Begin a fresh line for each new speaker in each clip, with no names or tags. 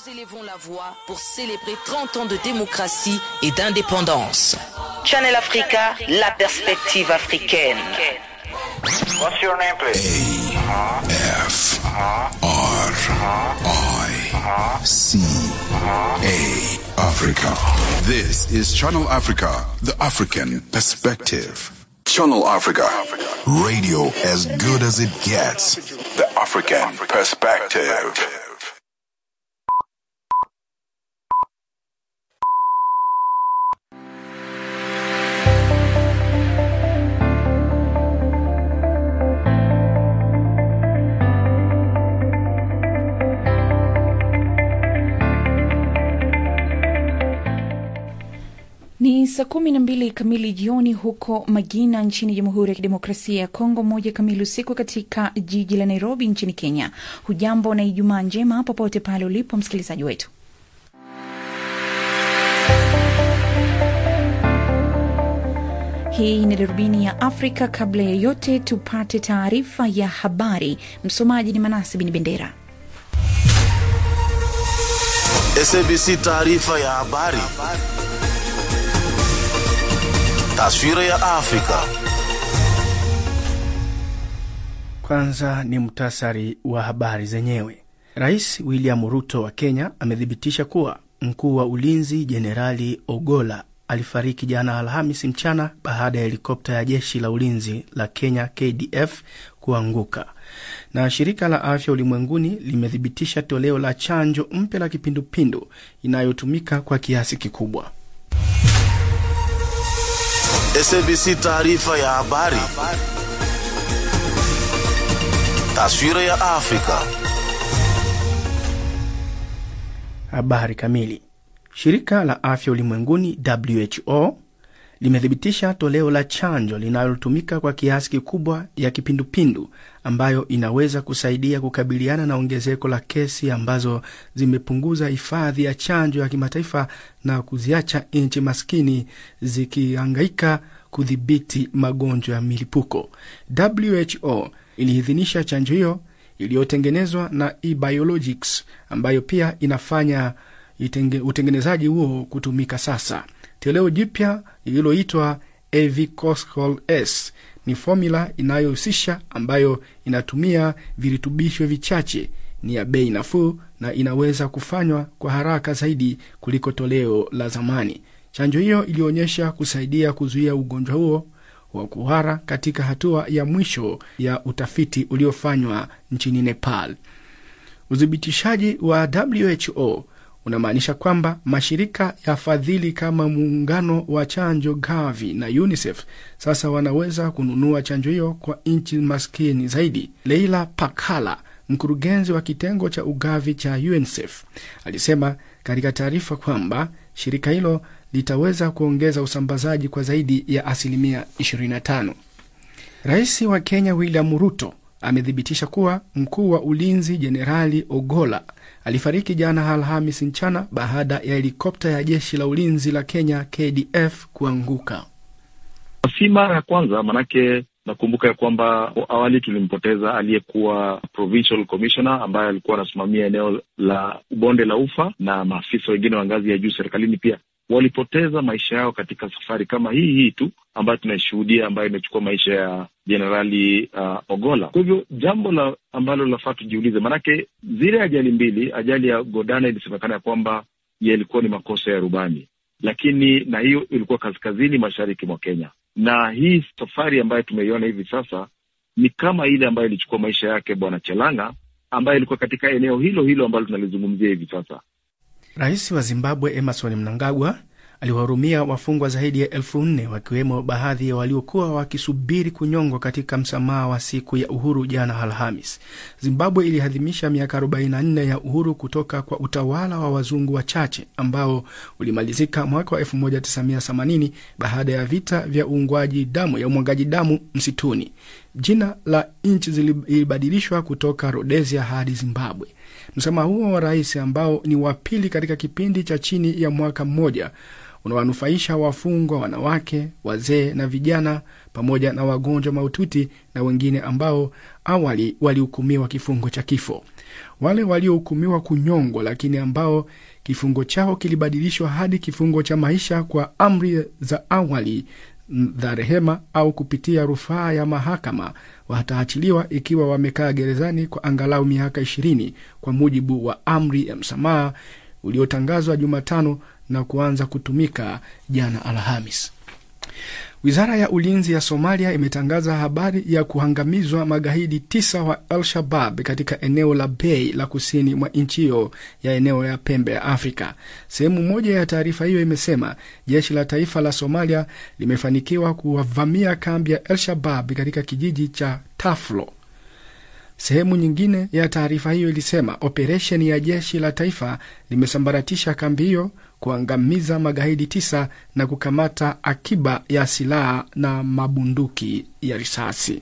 Nous élevons la voix pour célébrer 30 ans de démocratie et d'indépendance. Channel Africa, la perspective africaine.
What's your name, please?
F R I C A Africa. This is Channel Africa, the African perspective. Channel Africa, radio as good as it gets. The African perspective.
Ni saa kumi na mbili kamili jioni huko Magina nchini Jamhuri ya Kidemokrasia ya Kongo, moja kamili usiku katika jiji la Nairobi nchini Kenya. Hujambo na Ijumaa njema popote pale ulipo msikilizaji wetu. Hii ni darubini ya Afrika. Kabla ya yote, tupate taarifa ya habari. Msomaji ni Manasi Bin Bendera.
SABC taarifa ya habari. Taswira ya Afrika.
Kwanza ni mtasari wa habari zenyewe. Rais William Ruto wa Kenya amethibitisha kuwa mkuu wa ulinzi Jenerali Ogola alifariki jana Alhamisi mchana baada ya helikopta ya jeshi la ulinzi la Kenya KDF kuanguka. Na shirika la afya ulimwenguni limethibitisha toleo la chanjo mpya la kipindupindu inayotumika kwa kiasi kikubwa.
SABC taarifa ya habari. Taswira ya Afrika.
Habari kamili. Shirika la afya ulimwenguni WHO limethibitisha toleo la chanjo linalotumika kwa kiasi kikubwa ya kipindupindu ambayo inaweza kusaidia kukabiliana na ongezeko la kesi ambazo zimepunguza hifadhi ya chanjo ya kimataifa na kuziacha nchi maskini zikihangaika kudhibiti magonjwa ya milipuko. WHO iliidhinisha chanjo hiyo iliyotengenezwa na eBiologics ambayo pia inafanya itenge, utengenezaji huo kutumika sasa. Toleo jipya lililoitwa Avicoscal S ni fomula inayohusisha ambayo inatumia virutubisho vichache, ni ya bei nafuu na inaweza kufanywa kwa haraka zaidi kuliko toleo la zamani. Chanjo hiyo ilionyesha kusaidia kuzuia ugonjwa huo wa kuhara katika hatua ya mwisho ya utafiti uliofanywa nchini Nepal. Uthibitishaji wa WHO unamaanisha kwamba mashirika ya fadhili kama muungano wa chanjo Gavi na UNICEF sasa wanaweza kununua chanjo hiyo kwa nchi maskini zaidi. Leila Pakala, mkurugenzi wa kitengo cha ugavi cha UNICEF, alisema katika taarifa kwamba shirika hilo litaweza kuongeza usambazaji kwa zaidi ya asilimia 25. Rais wa Kenya William Ruto amethibitisha kuwa mkuu wa ulinzi Jenerali Ogola alifariki jana Alhamis mchana baada ya helikopta ya jeshi la ulinzi la Kenya KDF kuanguka.
Si mara ya kwanza, manake nakumbuka ya kwamba awali tulimpoteza aliyekuwa provincial commissioner ambaye alikuwa anasimamia eneo la bonde la Ufa, na maafisa wengine wa ngazi ya juu serikalini pia walipoteza maisha yao katika safari kama hii hii tu ambayo tunaishuhudia, ambayo imechukua maisha ya Jenerali uh, Ogola. Kwa hivyo jambo la ambalo lafaa tujiulize, maanake zile ajali mbili, ajali ya Godana ilisemekana ya kwamba yalikuwa ni makosa ya rubani, lakini na hiyo ilikuwa kaskazini mashariki mwa Kenya, na hii safari ambayo tumeiona hivi sasa ni kama ile ambayo ilichukua maisha yake Bwana Chelanga ambaye ilikuwa katika eneo hilo hilo ambalo tunalizungumzia hivi sasa.
Rais wa Zimbabwe Emerson Mnangagwa aliwahurumia wafungwa zaidi ya elfu nne wakiwemo baadhi ya waliokuwa wakisubiri kunyongwa katika msamaha wa siku ya uhuru jana Alhamis. Zimbabwe iliadhimisha miaka 44 ya uhuru kutoka kwa utawala wa wazungu wachache ambao ulimalizika mwaka wa 1980 baada ya vita vya uungwaji damu ya umwagaji damu msituni. Jina la nchi zilibadilishwa kutoka Rhodesia hadi Zimbabwe. Msamaha huo wa rais ambao ni wa pili katika kipindi cha chini ya mwaka mmoja unawanufaisha wafungwa wanawake, wazee na vijana pamoja na wagonjwa mahututi na wengine ambao awali walihukumiwa kifungo cha kifo. Wale waliohukumiwa kunyongwa, lakini ambao kifungo chao kilibadilishwa hadi kifungo cha maisha kwa amri za awali za rehema au kupitia rufaa ya mahakama wataachiliwa ikiwa wamekaa gerezani kwa angalau miaka ishirini kwa mujibu wa amri ya msamaha uliotangazwa Jumatano na kuanza kutumika jana Alhamis. Wizara ya ulinzi ya Somalia imetangaza habari ya kuangamizwa magaidi tisa wa Al-Shabab katika eneo la Bay la kusini mwa nchi hiyo ya eneo ya pembe ya Afrika. Sehemu moja ya taarifa hiyo imesema jeshi la taifa la Somalia limefanikiwa kuwavamia kambi ya Al-Shabab katika kijiji cha Taflo. Sehemu nyingine ya taarifa hiyo ilisema operesheni ya jeshi la taifa limesambaratisha kambi hiyo, kuangamiza magaidi tisa na kukamata akiba ya silaha na mabunduki ya risasi.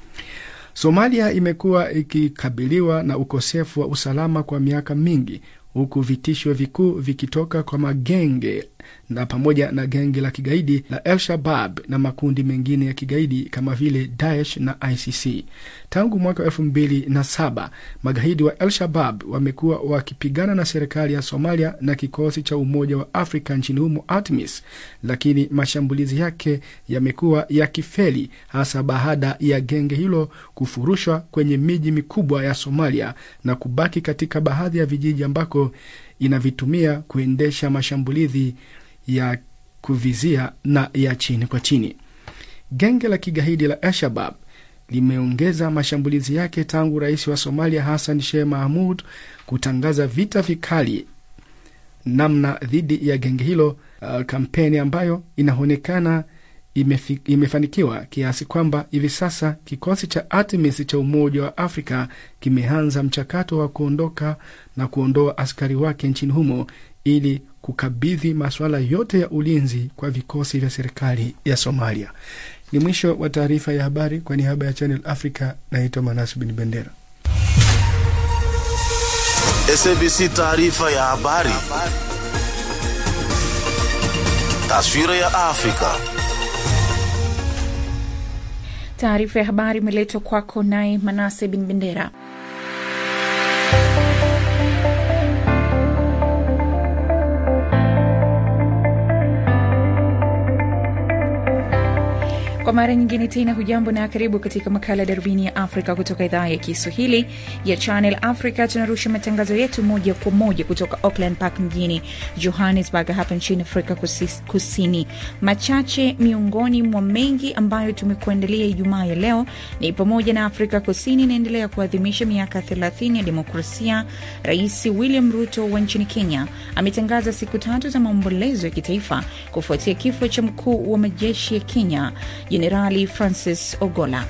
Somalia imekuwa ikikabiliwa na ukosefu wa usalama kwa miaka mingi huku vitisho vikuu vikitoka kwa magenge na pamoja na genge la kigaidi la El Shabab na makundi mengine ya kigaidi kama vile Daesh na ICC. Tangu mwaka wa elfu mbili na saba magaidi wa El Shabab wamekuwa wakipigana na serikali ya Somalia na kikosi cha Umoja wa Afrika nchini humo ATMIS, lakini mashambulizi yake yamekuwa yakifeli, hasa baada ya genge hilo kufurushwa kwenye miji mikubwa ya Somalia na kubaki katika baadhi ya vijiji ambako inavitumia kuendesha mashambulizi ya kuvizia na ya chini kwa chini. Genge la kigaidi la Al-Shabab limeongeza mashambulizi yake tangu rais wa Somalia Hassan Sheikh Mahmud kutangaza vita vikali namna dhidi ya genge hilo, uh, kampeni ambayo inaonekana imefi, imefanikiwa kiasi kwamba hivi sasa kikosi cha ATMIS cha Umoja wa Afrika kimeanza mchakato wa kuondoka na kuondoa askari wake nchini humo ili kukabidhi masuala yote ya ulinzi kwa vikosi vya serikali ya Somalia. Ni mwisho wa taarifa ya habari. Kwa niaba ya Channel Africa, naitwa Manas Bin Bendera.
SABC taarifa ya habari. Taswira ya Afrika.
Taarifa ya habari imeletwa kwako naye Manase Bin Bendera. Kwa mara nyingine tena, hujambo na karibu katika makala ya darubini ya Afrika kutoka idhaa ya Kiswahili ya Channel Africa. Tunarusha matangazo yetu moja kwa moja kutoka Auckland Park mjini Johannesburg hapa nchini Afrika Kusini. Machache miongoni mwa mengi ambayo tumekuandalia Ijumaa ya leo ni pamoja na Afrika Kusini inaendelea kuadhimisha miaka 30 ya demokrasia. Rais William Ruto wa nchini Kenya ametangaza siku tatu za maombolezo ya kitaifa kufuatia kifo cha mkuu wa majeshi ya Kenya Jenerali Francis Ogola.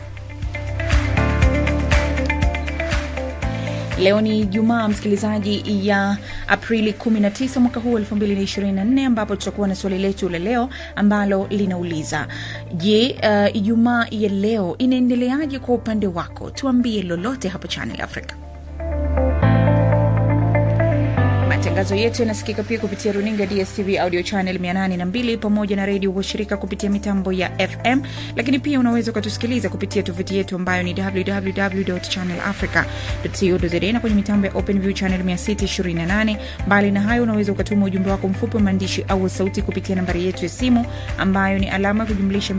Leo ni Jumaa, msikilizaji, ya Aprili 19 mwaka huu 2024, ambapo tutakuwa na swali letu la leo ambalo linauliza je, uh, Ijumaa ya leo inaendeleaje kwa upande wako? Tuambie lolote hapo Channel Africa. Matangazo yetu yanasikika pia kupitia runinga DSTV audio channel 802 pamoja na redio washirika kupitia mitambo ya FM, lakini pia unaweza ukatusikiliza kupitia tovuti yetu ambayo ni www.channelafrica.co.za na kwenye mitambo ya OpenView channel 628. Mbali na hayo, unaweza ukatuma ujumbe wako mfupi wa maandishi au sauti kupitia nambari yetu ya simu ambayo ni alama ya kujumlisha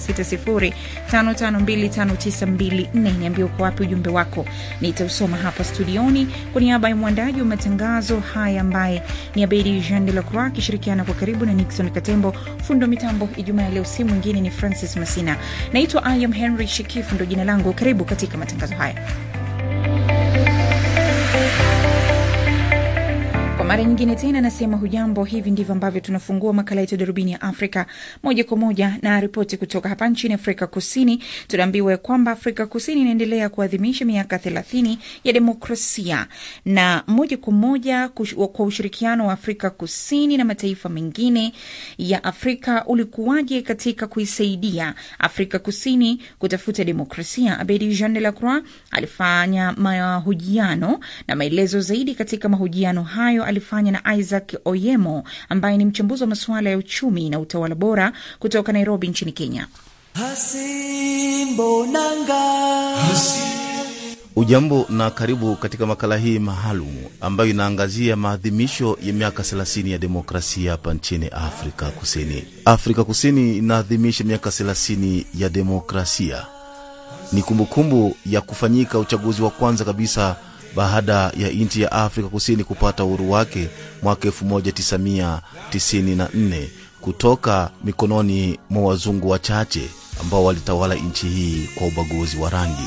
2760552592. Niambie uko wapi ujumbe wako, nitausoma hapa studioni. Kwa niaba ya mwandaji wa matangazo haya ambaye ni Abedi Jean de la Croix akishirikiana kwa karibu na Nixon Katembo, fundo mitambo Ijumaa ya leo, si mwingine ni Francis Masina. Naitwa I am Henry Shikifu, ndo jina langu. Karibu katika matangazo haya. Kwa mara nyingine tena nasema hujambo. Hivi ndivyo ambavyo tunafungua makala yetu darubini ya Afrika moja kwa moja na ripoti kutoka hapa nchini Afrika Kusini. Tunaambiwa kwamba Afrika Kusini inaendelea kuadhimisha miaka thelathini ya demokrasia, na moja kwa moja kwa ushirikiano wa Afrika Kusini na mataifa mengine ya Afrika ulikuwaje katika kuisaidia Afrika Kusini kutafuta demokrasia? Abedi Jean de la Croix alifanya mahojiano na maelezo zaidi katika mahojiano hayo alifanya na Isaac Oyemo ambaye ni mchambuzi wa masuala ya uchumi na utawala bora kutoka Nairobi nchini Kenya.
Hasimbo nanga Hasimbo
Ujambo na karibu katika makala hii maalum ambayo inaangazia maadhimisho ya miaka 30 ya demokrasia hapa nchini Afrika Kusini. Afrika Kusini inaadhimisha miaka 30 ya demokrasia. Ni kumbukumbu ya kufanyika uchaguzi wa kwanza kabisa baada ya nchi ya Afrika Kusini kupata uhuru wake mwaka 1994 kutoka mikononi mwa wazungu wachache ambao walitawala nchi hii kwa ubaguzi wa rangi.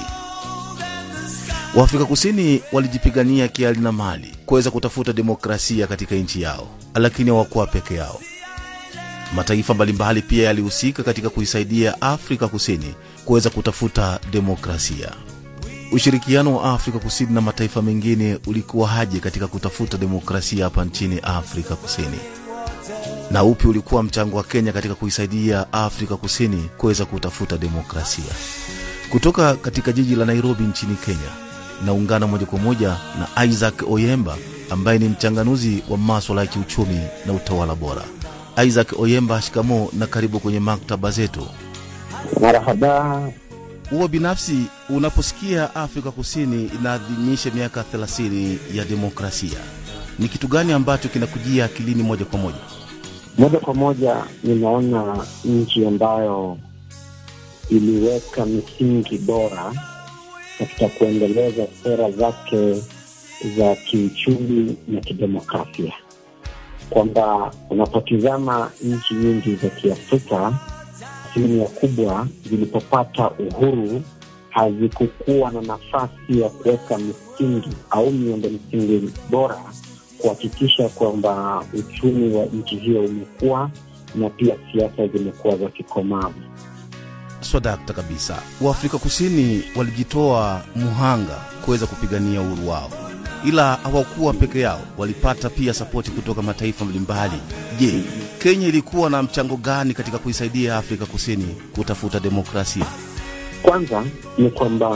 Waafrika Kusini walijipigania kiali na mali kuweza kutafuta demokrasia katika nchi yao, lakini hawakuwa peke yao. Mataifa mbalimbali pia yalihusika katika kuisaidia Afrika Kusini kuweza kutafuta demokrasia. Ushirikiano wa Afrika Kusini na mataifa mengine ulikuwa haje katika kutafuta demokrasia hapa nchini Afrika Kusini, na upi ulikuwa mchango wa Kenya katika kuisaidia Afrika Kusini kuweza kutafuta demokrasia? Kutoka katika jiji la Nairobi nchini Kenya, naungana moja kwa moja na Isaac Oyemba ambaye ni mchanganuzi wa maswala ya kiuchumi na utawala bora. Isaac Oyemba, shikamo na karibu kwenye maktaba zetu.
Marhaba.
Huwa binafsi, unaposikia Afrika Kusini inaadhimisha miaka 30 ya demokrasia, ni kitu gani ambacho kinakujia akilini moja kwa moja?
Moja kwa moja ninaona nchi ambayo iliweka misingi bora katika kuendeleza sera zake za kiuchumi na kidemokrasia, kwamba unapotizama nchi nyingi za Kiafrika, asilimia kubwa zilipopata uhuru hazikukuwa na nafasi ya kuweka misingi au miundo msingi bora kuhakikisha kwamba uchumi wa nchi hiyo umekuwa na pia siasa zimekuwa za kikomavu.
Swadakta kabisa. Waafrika Kusini walijitoa muhanga kuweza kupigania uhuru wao, ila hawakuwa peke yao, walipata pia sapoti kutoka mataifa mbalimbali. Je, Kenya ilikuwa na mchango gani katika kuisaidia Afrika Kusini kutafuta demokrasia?
Kwanza ni kwamba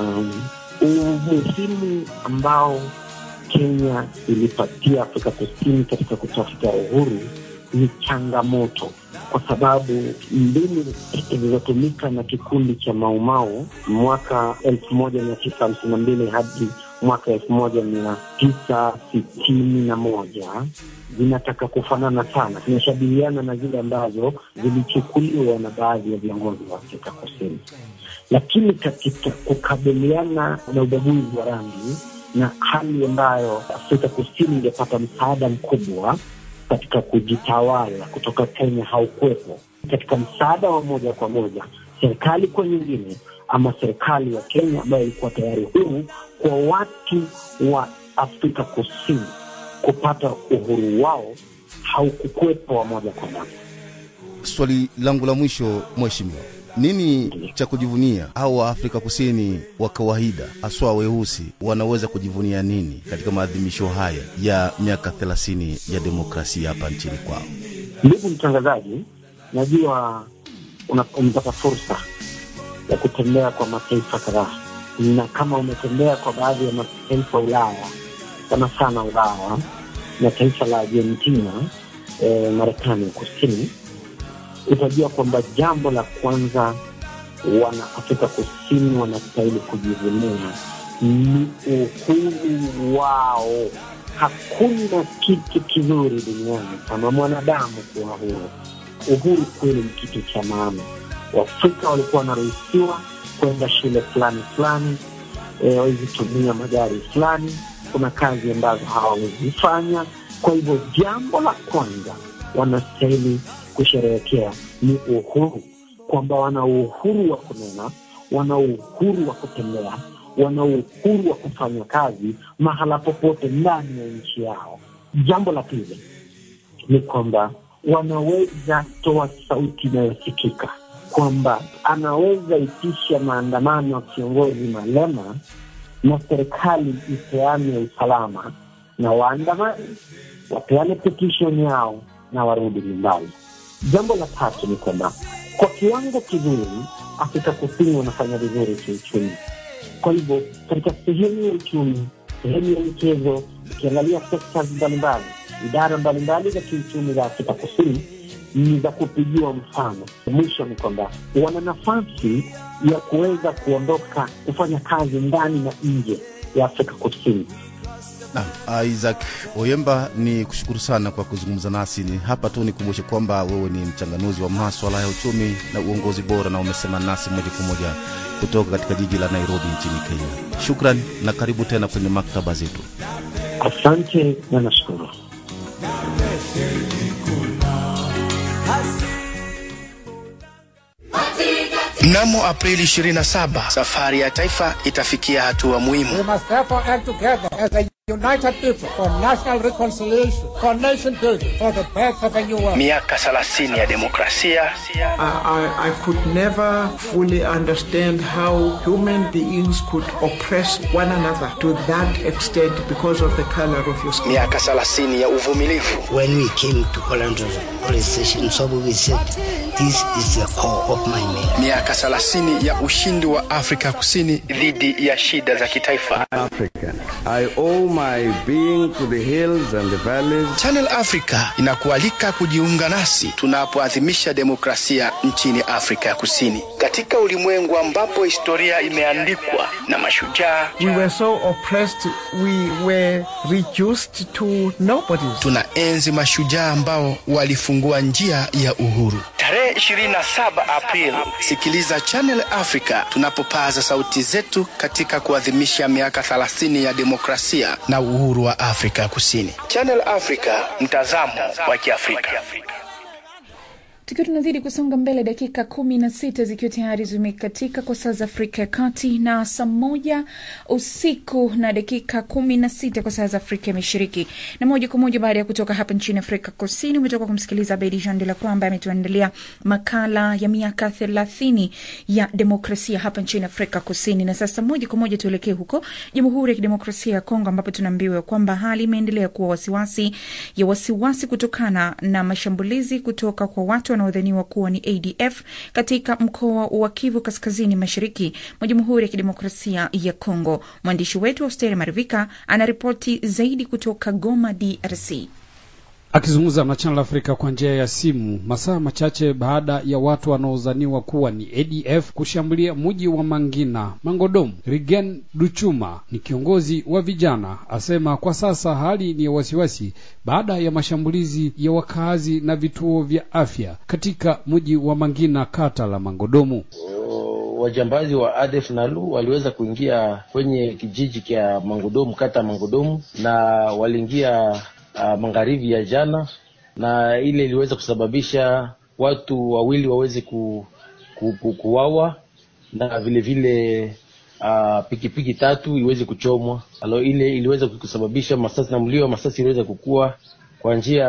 umuhimu ambao Kenya ilipatia Afrika Kusini katika kutafuta uhuru ni changamoto, kwa sababu mbinu zilizotumika na kikundi cha Maumau mwaka elfu moja mia tisa hamsini na mbili hadi mwaka elfu moja mia tisa sitini na moja zinataka kufanana sana, zinashabihiana na zile ambazo zilichukuliwa na baadhi ya viongozi wa Afrika Kusini, lakini katika kukabiliana na ubaguzi wa rangi na hali ambayo Afrika Kusini ingepata msaada mkubwa katika kujitawala kutoka Kenya haukuwepo. Katika msaada wa moja kwa moja serikali kwa nyingine, ama serikali ya Kenya ambayo ilikuwa tayari huru kwa watu wa Afrika Kusini kupata uhuru wao haukukuwepo wa moja kwa moja.
Swali langu la mwisho, mheshimiwa, nini cha kujivunia au Waafrika Kusini wa kawaida haswa weusi wanaweza kujivunia nini katika maadhimisho haya ya miaka 30 ya demokrasia hapa nchini kwao?
Ndugu mtangazaji, najua umepata fursa ya kutembea kwa mataifa kadhaa, na kama umetembea kwa baadhi ya mataifa Ulaya, sana sana Ulaya na taifa la Argentina, eh, Marekani ya Kusini, utajua kwamba jambo la kwanza wana Afrika Kusini wanastahili kujivunia ni uhuru wao. Hakuna kitu kizuri duniani kama mwanadamu kuwa huru. Uhuru kweli ni kitu cha maana. Waafrika walikuwa wanaruhusiwa kwenda shule fulani fulani, wawezi tumia magari fulani, kuna kazi ambazo hawawezi fanya. Kwa hivyo jambo la kwanza wanastahili kusherehekea ni uhuru, kwamba wana uhuru wa kunena, wana uhuru wa kutembea, wana uhuru wa kufanya kazi mahala popote ndani ya nchi yao. Jambo la pili ni kwamba wanaweza toa sauti inayosikika, kwamba anaweza itisha maandamano ya kiongozi Malema na serikali ipeane usalama na waandamani wapeane petition yao na warudi nyumbani. Jambo la tatu ni kwamba kwa kiwango kizuri Afrika Kusini wanafanya vizuri kiuchumi. Kwa hivyo katika sehemu ya uchumi, sehemu ya michezo, ukiangalia sekta mbalimbali, idara mbalimbali za kiuchumi za Afrika Kusini ni za kupigiwa mfano. Mwisho ni kwamba wana nafasi ya kuweza kuondoka kufanya kazi ndani na nje ya Afrika Kusini.
Naam, Isaac Oyemba, ni kushukuru sana kwa kuzungumza nasi. Ni hapa tu nikumbushe kwamba wewe ni mchanganuzi wa maswala ya uchumi na uongozi bora, na umesema nasi moja kwa moja kutoka katika jiji la Nairobi nchini Kenya. Shukran na karibu tena kwenye maktaba zetu.
Asante na nashukuru.
Mnamo Aprili 27 safari ya taifa itafikia hatua muhimu.
We must therefore act together as a united people for national reconciliation, for nation building, for the birth of a new world.
Miaka 30 ya demokrasia,
I, I, I could never fully understand how human beings could oppress one another to that extent because of the color of your skin.
miaka 30 ya uvumilivu,
When we came to Orlando police station, so we said, this is the core of my name.
miaka 30 ya ushindi wa Afrika Kusini dhidi ya shida za kitaifa.
African. I owe my being to the hills and the valleys.
Channel Africa inakualika kujiunga nasi tunapoadhimisha demokrasia nchini Afrika ya Kusini, katika ulimwengu ambapo historia imeandikwa na mashujaa.
We were so oppressed, we were reduced to nobodies.
Tunaenzi mashujaa ambao walifungua njia ya uhuru. Tarehe 27 Aprili, sikiliza Channel Africa tunapopaza sauti zetu katika kuadhimisha miaka 30 ya demokrasia na uhuru wa Afrika Kusini. Channel Africa, mtazamo wa Kiafrika.
tukiwa tunazidi kusonga mbele dakika kumi na sita zikiwa tayari zimekatika kwa saa za afrika ya kati na saa moja usiku na dakika kumi na sita kwa saa za afrika ya mashariki na moja kwa moja baada ya kutoka hapa nchini afrika kusini umetoka kumsikiliza bedi jean de la croix ambaye ametuandalia makala ya miaka thelathini ya demokrasia hapa nchini afrika kusini na sasa moja kwa moja tuelekee huko jamhuri ya kidemokrasia ya kongo ambapo tunaambiwa kwamba hali imeendelea kuwa wasiwasi ya wasiwasi kutokana na mashambulizi kutoka kwa watu wanaodhaniwa kuwa ni ADF katika mkoa wa Kivu kaskazini mashariki mwa Jamhuri ya Kidemokrasia ya Kongo. Mwandishi wetu Austeri Marivika anaripoti zaidi kutoka Goma, DRC.
Akizungumza na Channel Africa kwa njia ya simu masaa machache baada ya watu wanaodhaniwa kuwa ni ADF kushambulia mji wa Mangina Mangodomu, Rigen Duchuma ni kiongozi wa vijana, asema kwa sasa hali ni ya wasiwasi baada ya mashambulizi ya wakazi na vituo vya afya katika mji wa Mangina, kata la Mangodomu.
Wajambazi wa ADF Nalu waliweza kuingia kwenye kijiji cha Mangodomu, kata ya Mangodomu, na waliingia uh, magharibi ya jana, na ile iliweza kusababisha watu wawili waweze ku, ku, ku, kuwawa na vile vile uh, pikipiki tatu iweze kuchomwa. Alo, ile iliweza kusababisha masasi na mlio wa masasi iliweza kukua kwa njia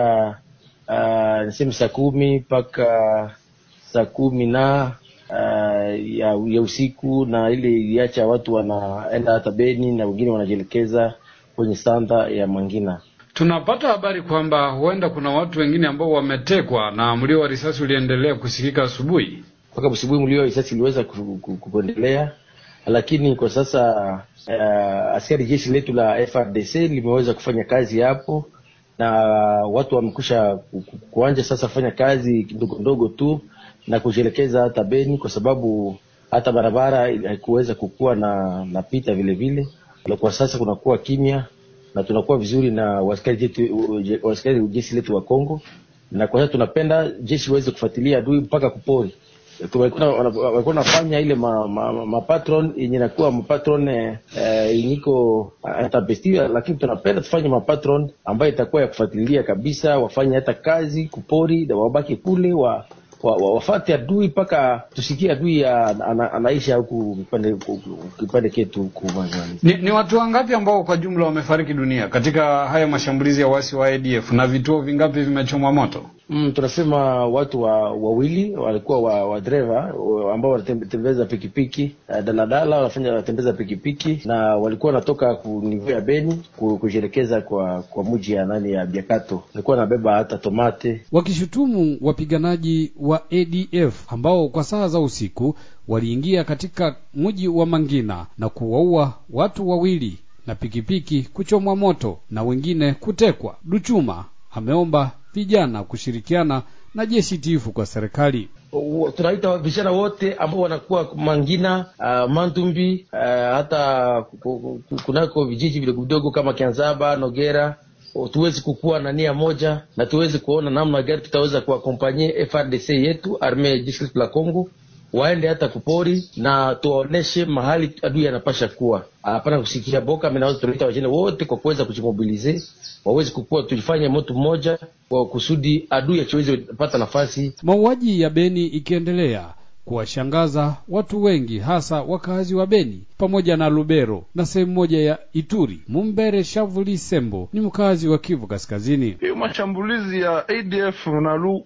uh, niseme saa kumi mpaka saa kumi na uh, ya, ya usiku, na ile iliacha watu wanaenda hata Beni na wengine wanajielekeza kwenye sanda ya Mangina.
Tunapata habari kwamba huenda kuna watu wengine ambao wametekwa na mlio wa risasi uliendelea kusikika asubuhi.
mpaka asubuhi mlio wa risasi iliweza ku- ku- kuendelea, lakini kwa sasa uh, askari jeshi letu la FRDC limeweza kufanya kazi hapo na watu wamekusha ku- ku- kuanja sasa kufanya kazi ndogo ndogo tu na kujielekeza hata Beni, kwa sababu hata barabara haikuweza kukuwa na na pita vile vile. Na Kwa sasa kunakuwa kimya na tunakuwa vizuri na waskari jetu- waskari jeshi letu wa Kongo, na kwa sasa tunapenda jeshi iweze kufuatilia adui mpaka kupori walikuwa wana- walikuwa wanafanya ile ma, ma, ma, ma patron yenye nakuwa mapatron eh, eh, inyiko intempestive, lakini tunapenda tufanye mapatron ambayo itakuwa ya kufuatilia kabisa, wafanye hata kazi kupori, na wabaki kule wa, wa, wa, wafate adui mpaka tusikie adui ana- ana- anaisha huku kipande kipande ketu huku Mazani.
Ni, ni watu wangapi ambao kwa jumla wamefariki dunia katika haya mashambulizi ya wasi wa ADF na vituo vingapi vimechomwa moto?
Mm, tunasema watu wa wawili walikuwa wa, wa dreva wa- ambao wanatembeza pikipiki uh, daladala wanafanya wanatembeza pikipiki na walikuwa wanatoka kunivu ya Beni ku- kujielekeza kwa kwa mji ya nani ya Biakato, walikuwa wanabeba hata tomate
wakishutumu wapiganaji wa ADF ambao kwa saa za usiku waliingia katika mji wa Mangina na kuwaua watu wawili na pikipiki kuchomwa moto na wengine kutekwa. Duchuma ameomba vijana kushirikiana na jeshi tifu kwa serikali.
W- tunaita vijana wote ambao wanakuwa Mangina, uh, Mantumbi, uh, hata ku- ku- kunako vijiji vile vidogo kama Kianzaba, Nogera o, tuwezi kukuwa na nia moja na tuwezi kuona namna gani tutaweza kuakompanye FRDC yetu arme jeshi la Congo waende hata kupori na tuwaoneshe mahali adui anapasha kuwa, hapana kusikia boka. Mimi naweza tunaita wajene wote kwa kuweza kujimobilize waweze kukua, tulifanye moto mmoja kwa kusudi adui akiweze pata nafasi
Mauaji ya Beni ikiendelea kuwashangaza watu wengi, hasa wakazi wa Beni pamoja na Lubero na sehemu moja ya Ituri. Mumbere Shavuli Sembo ni mkazi wa Kivu Kaskazini.
hiyo mashambulizi ya ADF nalu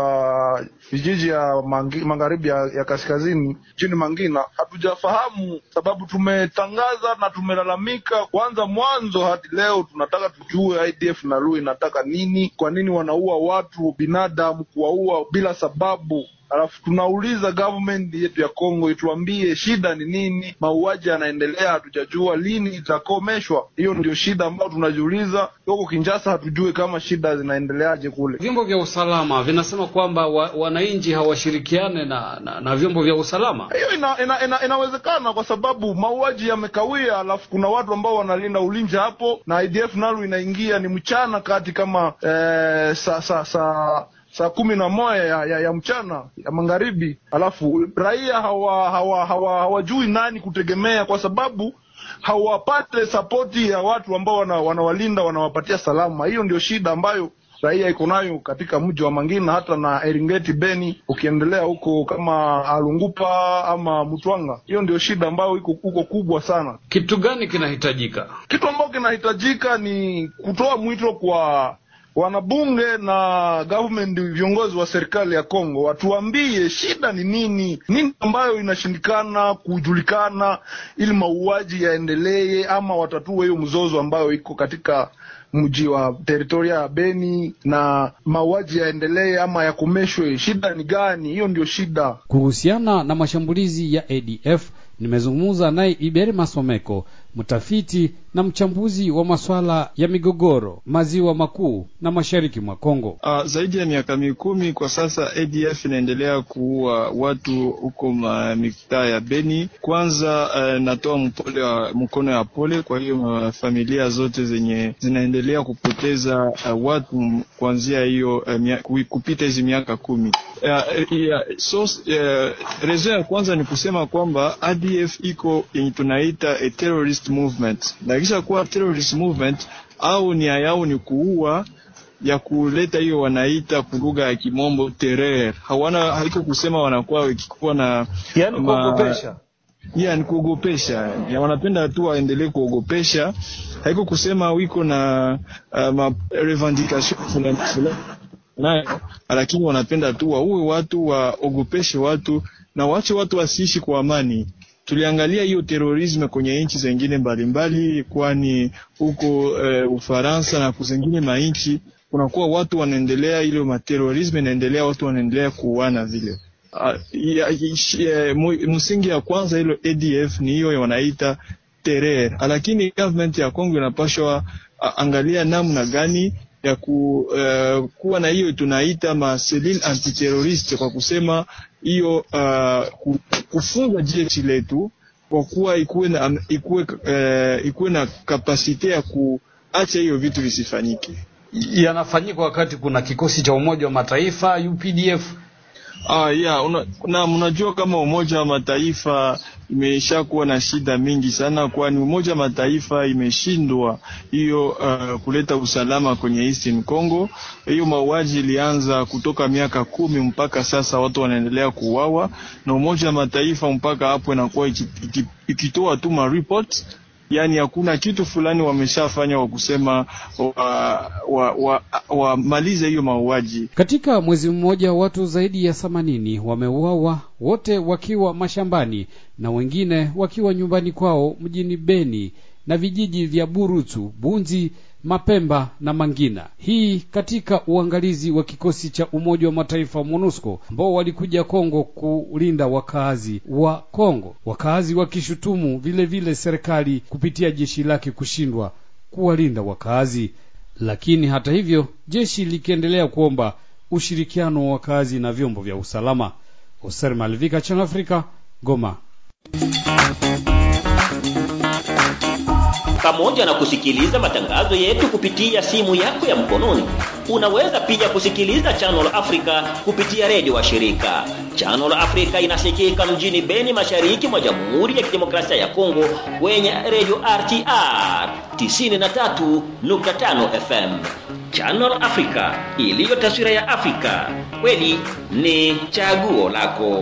kwa vijiji ya mangi, magharibi ya, ya kaskazini chini Mangina, hatujafahamu sababu. Tumetangaza na tumelalamika kwanza mwanzo hadi leo. Tunataka tujue IDF nalu inataka nini, kwa nini wanaua watu binadamu, kuwaua bila sababu Alafu tunauliza government yetu ya Kongo ituambie shida ni nini. Mauaji yanaendelea, hatujajua lini itakomeshwa. Hiyo ndio shida ambayo tunajiuliza. Huko Kinshasa hatujui kama shida zinaendeleaje kule.
Vyombo vya usalama vinasema kwamba wa, wananchi hawashirikiane na, na, na vyombo vya usalama.
Hiyo ina, ina, ina, inawezekana kwa sababu mauaji yamekawia, alafu kuna watu ambao wanalinda ulinzi hapo, na IDF nalo inaingia ni mchana kati kama eh, sa, sa, sa saa kumi na moja ya, ya, ya mchana ya magharibi, alafu raia hawa hawa hawa hawajui nani kutegemea, kwa sababu hawapate sapoti ya watu ambao wana, wanawalinda wanawapatia salama. Hiyo ndio shida ambayo raia iko nayo katika mji wa Mangina hata na Eringeti, Beni, ukiendelea huko kama Alungupa ama Mtwanga. Hiyo ndio shida ambayo iko huko kubwa sana.
Kitu gani kinahitajika?
Kitu ambacho kinahitajika ni kutoa mwito kwa wanabunge na government, viongozi wa serikali ya Kongo watuambie shida ni nini, nini ambayo inashindikana kujulikana, ili mauaji yaendelee ama watatue hiyo mzozo ambayo iko katika mji wa teritoria ya Beni na mauaji yaendelee ama yakomeshwe. Shida ni gani? Hiyo ndio shida.
Kuhusiana na mashambulizi ya ADF nimezungumza naye Iberi Masomeko, mtafiti na mchambuzi wa masuala ya migogoro maziwa makuu na mashariki mwa Kongo.
Uh, zaidi ya miaka mikumi kwa sasa ADF inaendelea kuua watu huko mitaa ya Beni. Kwanza uh, natoa mpole wa mkono ya pole kwa hiyo uh, familia zote zenye zinaendelea kupoteza uh, watu kuanzia hiyo uh, kupita hizi miaka kumi. Uh, yeah, so, uh, rezo ya kwanza ni kusema kwamba ADF iko yenye tunaita a terrorist movement, na kisha kuwa terrorist movement au nia yao ni kuua ya kuleta hiyo wanaita lugha ya kimombo terror. Hawana haiko kusema wanakuwa wakikuwa na
yani kuogopesha
Yeah, ni kuogopesha. Ya wanapenda tu waendelee kuogopesha. Haiko kusema wiko na uh, ma revendication fulani fulani nayo, lakini wanapenda tu waue watu, waogopeshe watu na waache watu wasiishi kwa amani. Tuliangalia hiyo terorisme kwenye nchi zingine mbalimbali, kwani huko uh, Ufaransa na kuzengine mainchi kunakuwa watu wanaendelea, ile materorisme inaendelea, watu wanaendelea kuuana vile. Uh, msingi ya kwanza hilo ADF ni hiyo wanaita terror, lakini government ya Kongo inapashwa uh, angalia namna gani ya ku, uh, kuwa na hiyo tunaita maselile antiteroriste kwa kusema hiyo uh, kufunga jeshi letu kwa kuwa ikuwe na, ikuwe, uh, ikuwe na kapasite ya kuacha hiyo vitu visifanyike.
Yanafanyika wakati kuna kikosi cha Umoja wa Mataifa UPDF
Ah, yeah, una, na mnajua kama Umoja wa Mataifa imeshakuwa na shida mingi sana, kwani Umoja wa Mataifa imeshindwa hiyo uh, kuleta usalama kwenye Eastern Congo. Hiyo mauaji ilianza kutoka miaka kumi mpaka sasa watu wanaendelea kuuawa, na Umoja wa Mataifa mpaka hapo inakuwa ikitoa iki, iki tu ma report yani hakuna kitu fulani wameshafanya wa kusema wamalize wa, wa, hiyo mauaji.
Katika mwezi mmoja watu zaidi ya themanini wameuawa, wote wakiwa mashambani na wengine wakiwa nyumbani kwao mjini Beni na vijiji vya Burutu, Bunzi, Mapemba na Mangina. Hii katika uangalizi wa kikosi cha Umoja wa Mataifa MONUSCO ambao walikuja Kongo kulinda wakazi wa Kongo, wakazi wakishutumu vile vile serikali kupitia jeshi lake kushindwa kuwalinda wakazi. Lakini hata hivyo jeshi likiendelea kuomba ushirikiano wa kazi na vyombo vya usalama. Oser Malvika, Channel Africa, Goma.
Pamoja na kusikiliza matangazo yetu kupitia simu yako ya mkononi, unaweza pia kusikiliza Channel Africa kupitia redio wa shirika. Channel Africa inasikika mjini Beni, mashariki mwa Jamhuri ya Kidemokrasia ya Kongo kwenye redio RTR 93.5 FM. Channel Africa iliyo taswira ya Afrika, kweli ni chaguo lako.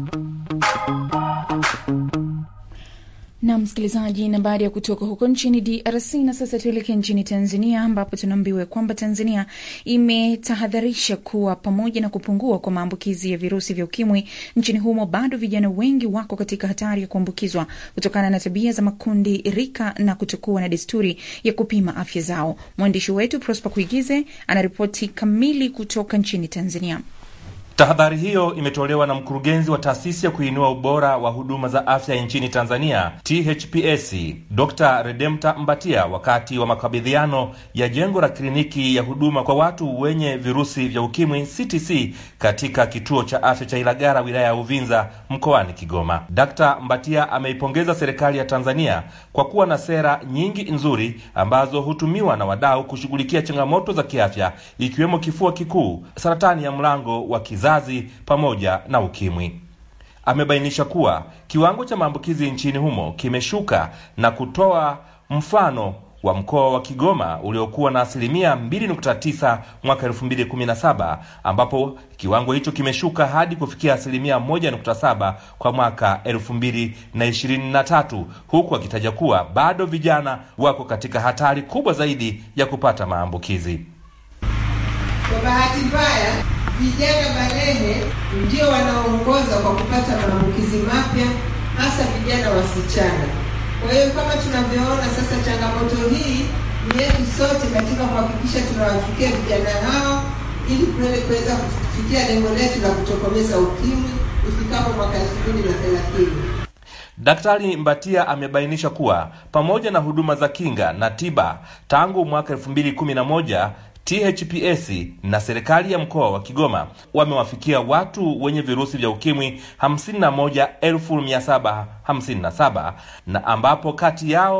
na msikilizaji, na baada ya kutoka huko nchini DRC na sasa tuelekee nchini Tanzania, ambapo tunaambiwa kwamba Tanzania imetahadharisha kuwa pamoja na kupungua kwa maambukizi ya virusi vya ukimwi nchini humo, bado vijana wengi wako katika hatari ya kuambukizwa kutokana na tabia za makundi rika na kutokuwa na desturi ya kupima afya zao. Mwandishi wetu Prosper Kuigize anaripoti kamili kutoka nchini Tanzania.
Tahadhari hiyo imetolewa na mkurugenzi wa taasisi ya kuinua ubora wa huduma za afya nchini Tanzania THPS, Dr. Redempta Mbatia wakati wa makabidhiano ya jengo la kliniki ya huduma kwa watu wenye virusi vya ukimwi CTC katika kituo cha afya cha Ilagara wilaya ya Uvinza mkoani Kigoma. Dr. Mbatia ameipongeza serikali ya Tanzania kwa kuwa na sera nyingi nzuri ambazo hutumiwa na wadau kushughulikia changamoto za kiafya ikiwemo kifua kikuu, saratani ya mlango wa kizazi pamoja na ukimwi. Amebainisha kuwa kiwango cha maambukizi nchini humo kimeshuka na kutoa mfano wa mkoa wa Kigoma uliokuwa na asilimia 2.9 mwaka 2017 ambapo kiwango hicho kimeshuka hadi kufikia asilimia 1.7 kwa mwaka 2023, huku akitaja kuwa bado vijana wako katika hatari kubwa zaidi ya kupata maambukizi.
Kwa bahati mbaya, vijana balehe ndio wanaoongoza kwa kupata maambukizi mapya, hasa vijana wasichana. Kwa hiyo kama tunavyoona sasa, changamoto hii ni yetu sote katika kuhakikisha tunawafikia vijana hao ili kweli kuweza kufikia lengo letu la kutokomeza ukimwi ifikapo mwaka elfu mbili na thelathini.
Daktari Mbatia amebainisha kuwa pamoja na huduma za kinga na tiba tangu mwaka 2011 THPS na serikali ya mkoa wa Kigoma wamewafikia watu wenye virusi vya ukimwi 51757 na ambapo kati yao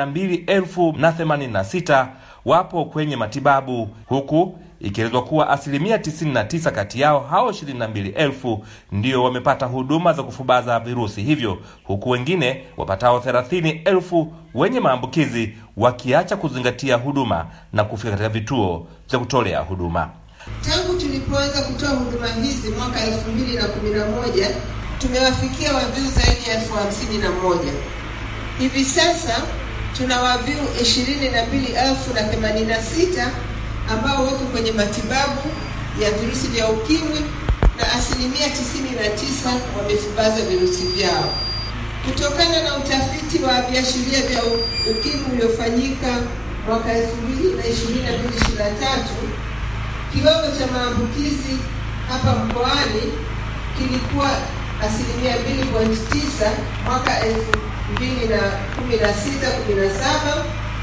22086 wapo kwenye matibabu huku ikielezwa kuwa asilimia 99 kati yao hao 22,000 ndio wamepata huduma za kufubaza virusi hivyo, huku wengine wapatao 30,000 wenye maambukizi wakiacha kuzingatia huduma na kufika katika vituo vya kutolea huduma.
Tangu tulipoanza kutoa huduma hizi mwaka elfu mbili na kumi na moja tumewafikia waviu zaidi ya elfu hamsini na moja. Hivi sasa tuna waviu ishirini na mbili elfu na themanini na sita ambao wako kwenye matibabu ya virusi vya ukimwi na asilimia tisini na tisa wamefubaza virusi vyao. Kutokana na utafiti wa viashiria vya ukimwi uliofanyika mwaka elfu mbili na ishirini na mbili ishirini na tatu kiwango cha maambukizi hapa mkoani kilikuwa asilimia mbili pointi tisa mwaka elfu mbili na kumi na sita kumi na saba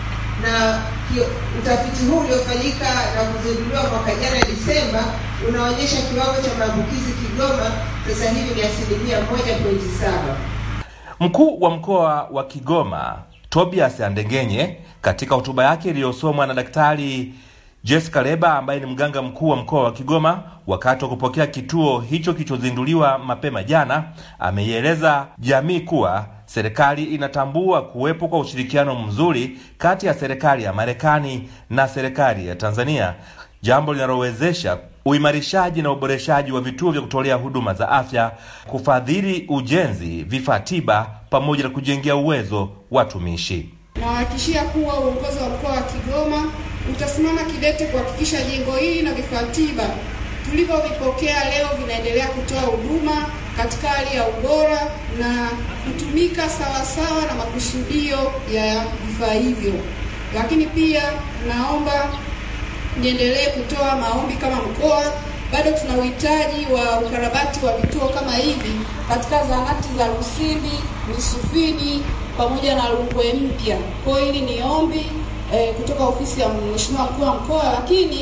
na utafiti huu uliofanyika na kuzinduliwa mwaka jana Disemba unaonyesha kiwango cha maambukizi Kigoma sasa hivi ni asilimia moja pointi saba.
Mkuu wa mkoa wa Kigoma Tobias Andengenye katika hotuba yake iliyosomwa na Daktari Jessica Leba ambaye ni mganga mkuu wa mkoa wa Kigoma wakati wa kupokea kituo hicho kilichozinduliwa mapema jana, ameieleza jamii kuwa serikali inatambua kuwepo kwa ushirikiano mzuri kati ya serikali ya Marekani na serikali ya Tanzania, jambo linalowezesha uimarishaji na uboreshaji wa vituo vya kutolea huduma za afya, kufadhili ujenzi, vifaa tiba, pamoja na kujengea uwezo watumishi.
Nawahakikishia kuwa uongozi wa mkoa wa Kigoma utasimama kidete kuhakikisha jengo hili na vifaa tiba tulivyovipokea leo vinaendelea kutoa huduma katika hali ya ubora na kutumika sawasawa na makusudio ya vifaa hivyo. Lakini pia naomba niendelee kutoa maombi kama mkoa, bado tuna uhitaji wa ukarabati wa vituo kama hivi katika zahanati za Lusindi, Misufini pamoja na Rungwe Mpya. Kwa hiyo hili ni ombi eh, kutoka ofisi ya Mheshimiwa mkuu wa mkoa, lakini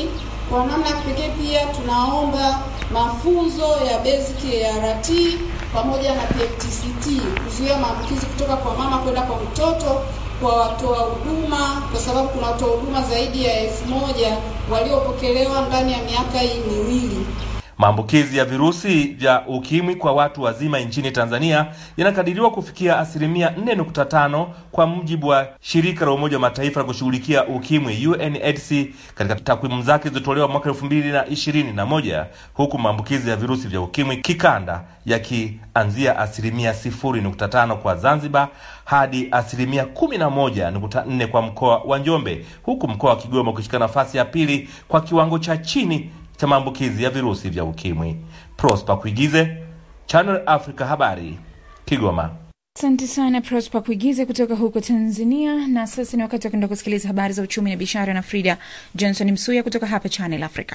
Kwa namna ya kipekee pia tunaomba mafunzo ya basic ya RT pamoja na PTCT kuzuia maambukizi kutoka kwa mama kwenda kwa mtoto kwa watoa huduma, kwa sababu kuna watoa huduma zaidi ya elfu moja waliopokelewa ndani ya miaka hii miwili.
Maambukizi ya virusi vya ukimwi kwa watu wazima nchini Tanzania yanakadiriwa kufikia asilimia 4.5 kwa mujibu wa shirika la Umoja wa Mataifa la kushughulikia ukimwi UNAIDS katika takwimu zake zilizotolewa mwaka 2021 huku maambukizi ya virusi vya ukimwi kikanda yakianzia asilimia 0.5 kwa Zanzibar hadi asilimia 11.4 kwa mkoa wa Njombe huku mkoa wa Kigoma ukishika nafasi ya pili kwa kiwango cha chini cha maambukizi ya virusi vya ukimwi. Prosper Kuigize, Channel Africa Habari, Kigoma.
Asante sana Prosper Kuigize kutoka huko Tanzania. Na sasa ni wakati wa kwenda kusikiliza habari za uchumi na biashara na Frida Johnson Msuya kutoka hapa Channel Africa.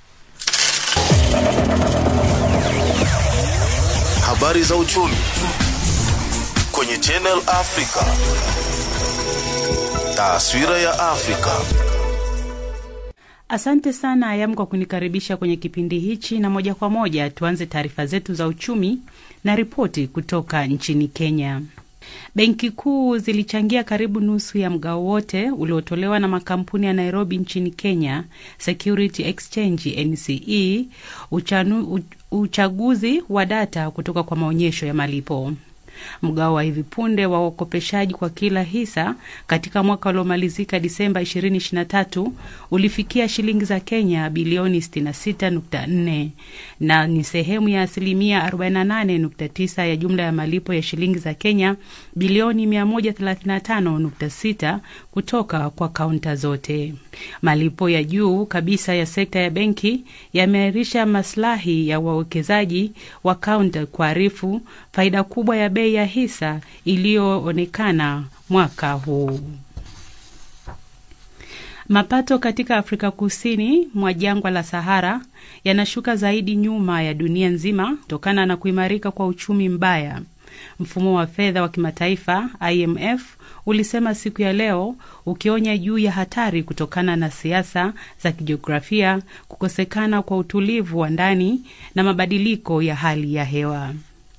Habari za uchumi kwenye Channel Africa. Taswira ya Afrika.
Asante sana Ayam kwa kunikaribisha kwenye kipindi hichi, na moja kwa moja tuanze taarifa zetu za uchumi na ripoti kutoka nchini Kenya. Benki kuu zilichangia karibu nusu ya mgao wote uliotolewa na makampuni ya Nairobi nchini Kenya Security Exchange NCE uchanu, uchaguzi wa data kutoka kwa maonyesho ya malipo. Mgao wa hivi punde wa wakopeshaji kwa kila hisa katika mwaka uliomalizika Disemba 2023 ulifikia shilingi za Kenya bilioni 66.4 na ni sehemu ya asilimia 48.9 ya jumla ya malipo ya shilingi za Kenya bilioni 135.6 kutoka kwa kaunta zote. Malipo ya juu kabisa ya sekta ya benki yameahirisha maslahi ya wawekezaji wa kaunta kuarifu faida kubwa ya bei ya hisa iliyoonekana mwaka huu. Mapato katika Afrika Kusini mwa jangwa la Sahara yanashuka zaidi nyuma ya dunia nzima kutokana na kuimarika kwa uchumi mbaya. Mfumo wa fedha wa kimataifa IMF ulisema siku ya leo, ukionya juu ya hatari kutokana na siasa za kijiografia, kukosekana kwa utulivu wa ndani na mabadiliko ya hali ya hewa.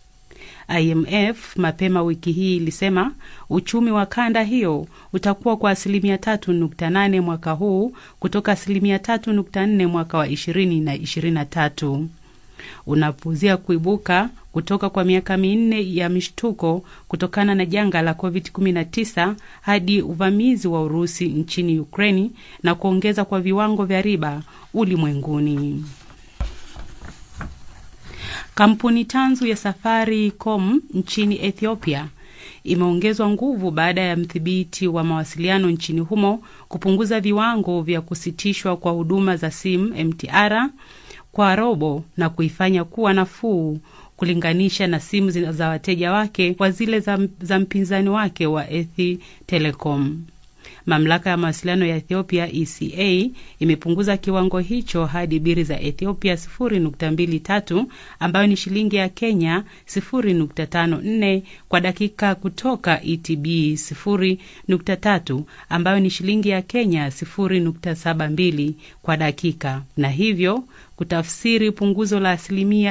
IMF mapema wiki hii ilisema uchumi wa kanda hiyo utakuwa kwa asilimia tatu nukta nane mwaka huu kutoka asilimia tatu nukta nne mwaka wa ishirini na ishirini na tatu unapuzia kuibuka kutoka kwa miaka minne ya mishtuko kutokana na janga la COVID-19 hadi uvamizi wa Urusi nchini Ukraini na kuongeza kwa viwango vya riba ulimwenguni. Kampuni tanzu ya Safaricom nchini Ethiopia imeongezwa nguvu baada ya mdhibiti wa mawasiliano nchini humo kupunguza viwango vya kusitishwa kwa huduma za simu MTR kwa robo na kuifanya kuwa nafuu kulinganisha na simu za wateja wake kwa zile za, za mpinzani wake wa Ethi Telecom. Mamlaka ya mawasiliano ya Ethiopia ECA imepunguza kiwango hicho hadi biri za Ethiopia 0.23 ambayo ni shilingi ya Kenya 0.54 kwa dakika kutoka ETB 0.3 ambayo ni shilingi ya Kenya 0.72 kwa dakika na hivyo kutafsiri punguzo la asilimia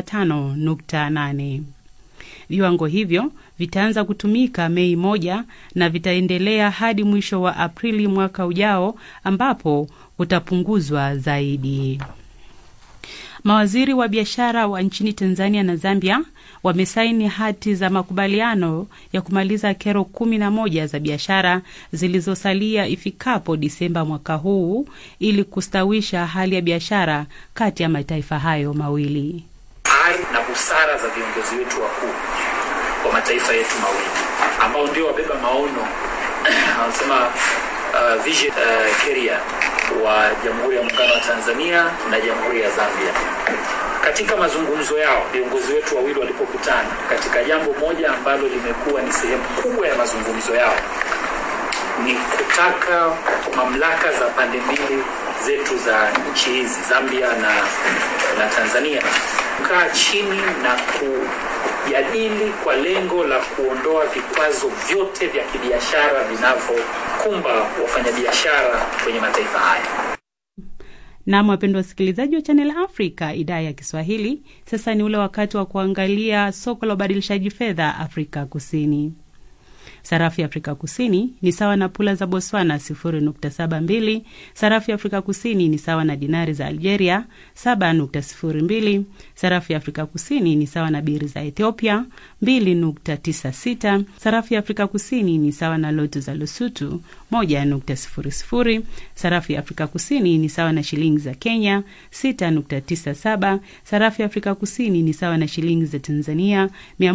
25.8. Viwango hivyo vitaanza kutumika Mei moja na vitaendelea hadi mwisho wa Aprili mwaka ujao ambapo kutapunguzwa zaidi. Mawaziri wa biashara wa nchini Tanzania na Zambia wamesaini hati za makubaliano ya kumaliza kero kumi na moja za biashara zilizosalia ifikapo Disemba mwaka huu ili kustawisha hali ya biashara kati ya mataifa hayo mawili.
Ari na busara za viongozi wetu wakuu wa mataifa yetu mawili ambao ndio wabeba maono wanasema uh, vision uh, carrier wa Jamhuri ya Muungano wa Tanzania na Jamhuri ya Zambia. Katika mazungumzo yao, viongozi wetu wawili walipokutana katika jambo moja ambalo limekuwa ni sehemu kubwa ya mazungumzo yao ni kutaka mamlaka za pande mbili zetu za nchi hizi Zambia na, na Tanzania kukaa chini na kujadili kwa lengo la kuondoa vikwazo vyote vya kibiashara vinavyokumba wafanyabiashara kwenye mataifa haya.
Nam, wapendwa wasikilizaji wa Channel Africa idhaa ya Kiswahili, sasa ni ule wakati wa kuangalia soko la ubadilishaji fedha Afrika Kusini. Sarafu ya Afrika Kusini ni sawa na pula za Botswana 0.72. Sarafu ya Afrika Kusini ni sawa na dinari za Algeria 7.02. Sarafu ya Afrika Kusini ni sawa na biri za Ethiopia 2.96. Sarafu ya Afrika Kusini ni sawa na lotu za Lesotho 1.00. Sarafu ya Afrika Kusini ni sawa na shilingi za Kenya 6.97. Sarafu ya Afrika Kusini ni sawa na shilingi za Tanzania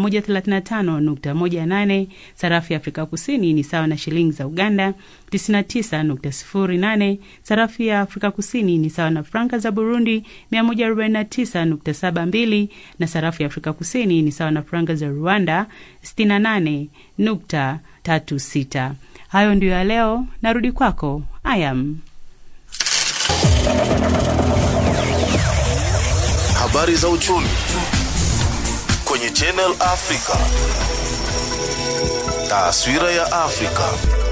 135.18. Sarafu ya Afrika Kusini ni sawa na shilingi za Uganda 99.08. Sarafu ya Afrika Kusini ni sawa na franka za Burundi 149.72 na sarafu ya Afrika Kusini ni sawa na franka za Rwanda 68.36. Hayo ndiyo ya leo. Narudi kwako Ayam.
Habari za uchumi kwenye Channel Africa. Taswira ya Afrika.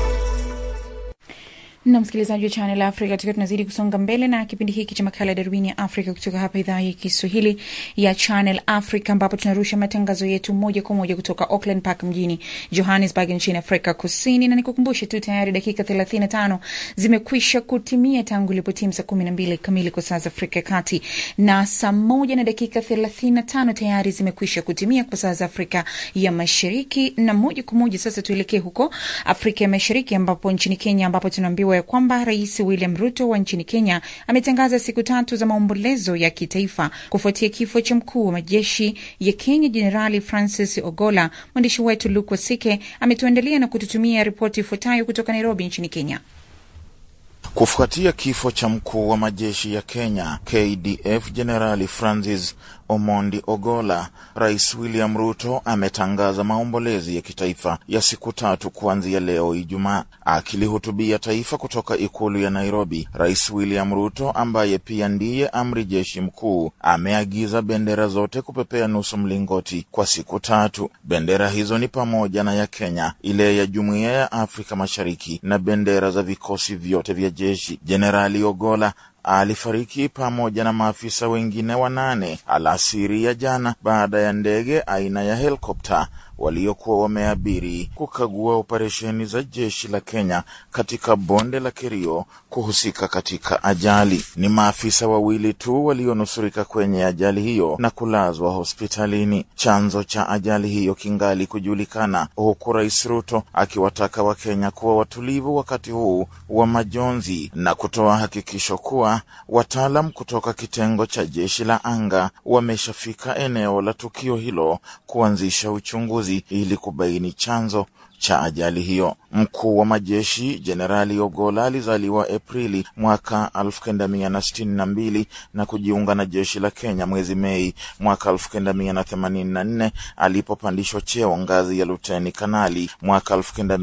na msikilizaji wa Channel Africa, tukiwa tunazidi kusonga mbele na kipindi hiki cha makala ya darubini ya Afrika kutoka hapa idhaa ya Kiswahili ya Channel Africa, ambapo tunarusha matangazo yetu moja kwa moja kutoka Auckland Park mjini Johannesburg nchini Afrika Kusini. Na nikukumbushe tu tayari dakika 35 zimekwisha kutimia tangu ilipotimu saa 12 kamili kwa saa za Afrika ya Kati, na saa moja na dakika 35 tayari zimekwisha kutimia kwa saa za Afrika ya Mashariki. Na moja kwa moja sasa tuelekee huko Afrika ya Mashariki, ambapo nchini Kenya, ambapo tunaambiwa ya kwamba Rais William Ruto wa nchini Kenya ametangaza siku tatu za maombolezo ya kitaifa kufuatia kifo cha mkuu wa majeshi ya Kenya Jenerali Francis Ogola. Mwandishi wetu Luke Wasike ametuandalia na kututumia ripoti ifuatayo kutoka Nairobi nchini Kenya.
Kufuatia kifo cha mkuu wa majeshi ya Kenya KDF Jenerali Francis Omondi Ogola, Rais William Ruto ametangaza maombolezi ya kitaifa ya siku tatu kuanzia leo Ijumaa. Akilihutubia taifa kutoka ikulu ya Nairobi, Rais William Ruto ambaye pia ndiye amri jeshi mkuu ameagiza bendera zote kupepea nusu mlingoti kwa siku tatu. Bendera hizo ni pamoja na ya Kenya, ile ya Jumuiya ya Afrika Mashariki na bendera za vikosi vyote vya jeshi. Jenerali Ogola alifariki pamoja na maafisa wengine wanane alasiri ya jana baada ya ndege aina ya helikopta waliokuwa wameabiri kukagua operesheni za jeshi la Kenya katika bonde la Kerio kuhusika katika ajali. Ni maafisa wawili tu walionusurika kwenye ajali hiyo na kulazwa hospitalini. Chanzo cha ajali hiyo kingali kujulikana, huku Rais Ruto akiwataka Wakenya kuwa watulivu wakati huu wa majonzi na kutoa hakikisho kuwa wataalam kutoka kitengo cha jeshi la anga wameshafika eneo la tukio hilo kuanzisha uchunguzi ili kubaini chanzo cha ajali hiyo. Mkuu wa majeshi Jenerali Ogola alizaliwa Aprili mwaka 1962 na kujiunga na jeshi la Kenya mwezi Mei mwaka 1984 alipopandishwa cheo ngazi ya luteni kanali mwaka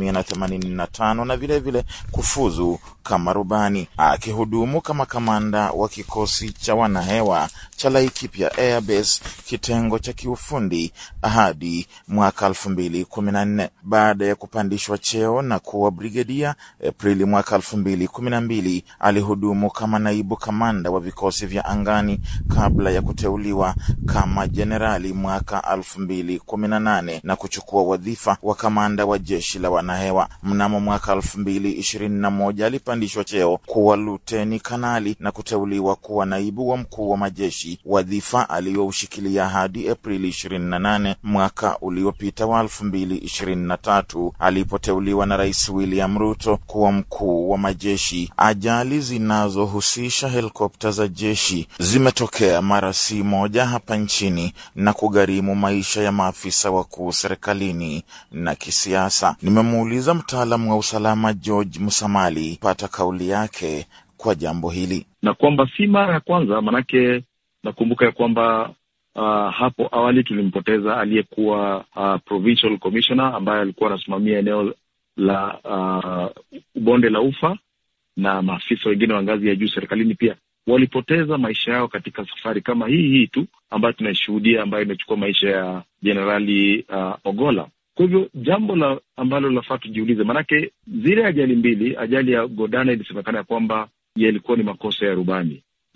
1985 na vilevile vile kufuzu kama rubani, akihudumu kama kamanda wa kikosi cha wanahewa cha Laikipia Air Base kitengo cha kiufundi hadi mwaka 2014 baada ya kupandishwa cheo na kuwa brigedia Aprili mwaka elfu mbili kumi na mbili alihudumu kama naibu kamanda wa vikosi vya angani kabla ya kuteuliwa kama jenerali mwaka elfu mbili kumi na nane na kuchukua wadhifa wa kamanda wa jeshi la wanahewa. Mnamo mwaka elfu mbili ishirini na moja alipandishwa cheo kuwa luteni kanali na kuteuliwa kuwa naibu wa mkuu wa majeshi, wadhifa aliyoushikilia hadi Aprili ishirini na nane mwaka uliopita wa elfu mbili ishirini na tatu alipoteuliwa na Rais William Ruto kuwa mkuu wa majeshi. Ajali zinazohusisha helikopta za jeshi zimetokea mara si moja hapa nchini na kugharimu maisha ya maafisa wakuu serikalini na kisiasa. Nimemuuliza mtaalamu wa usalama George Musamali pata kauli yake kwa jambo hili,
na kwamba si mara ya kwanza, manake nakumbuka ya kwamba Uh, hapo awali tulimpoteza aliyekuwa uh, provincial commissioner ambaye alikuwa anasimamia eneo la uh, bonde la ufa na maafisa wengine wa ngazi ya juu serikalini pia walipoteza maisha yao katika safari kama hii hii tu ambayo tunaishuhudia ambayo imechukua maisha ya jenerali uh, Ogola. Kwa hivyo jambo la ambalo lafaa tujiulize, maanake zile ajali mbili, ajali ya Godana ilisemekana ya kwamba yalikuwa ni makosa ya rubani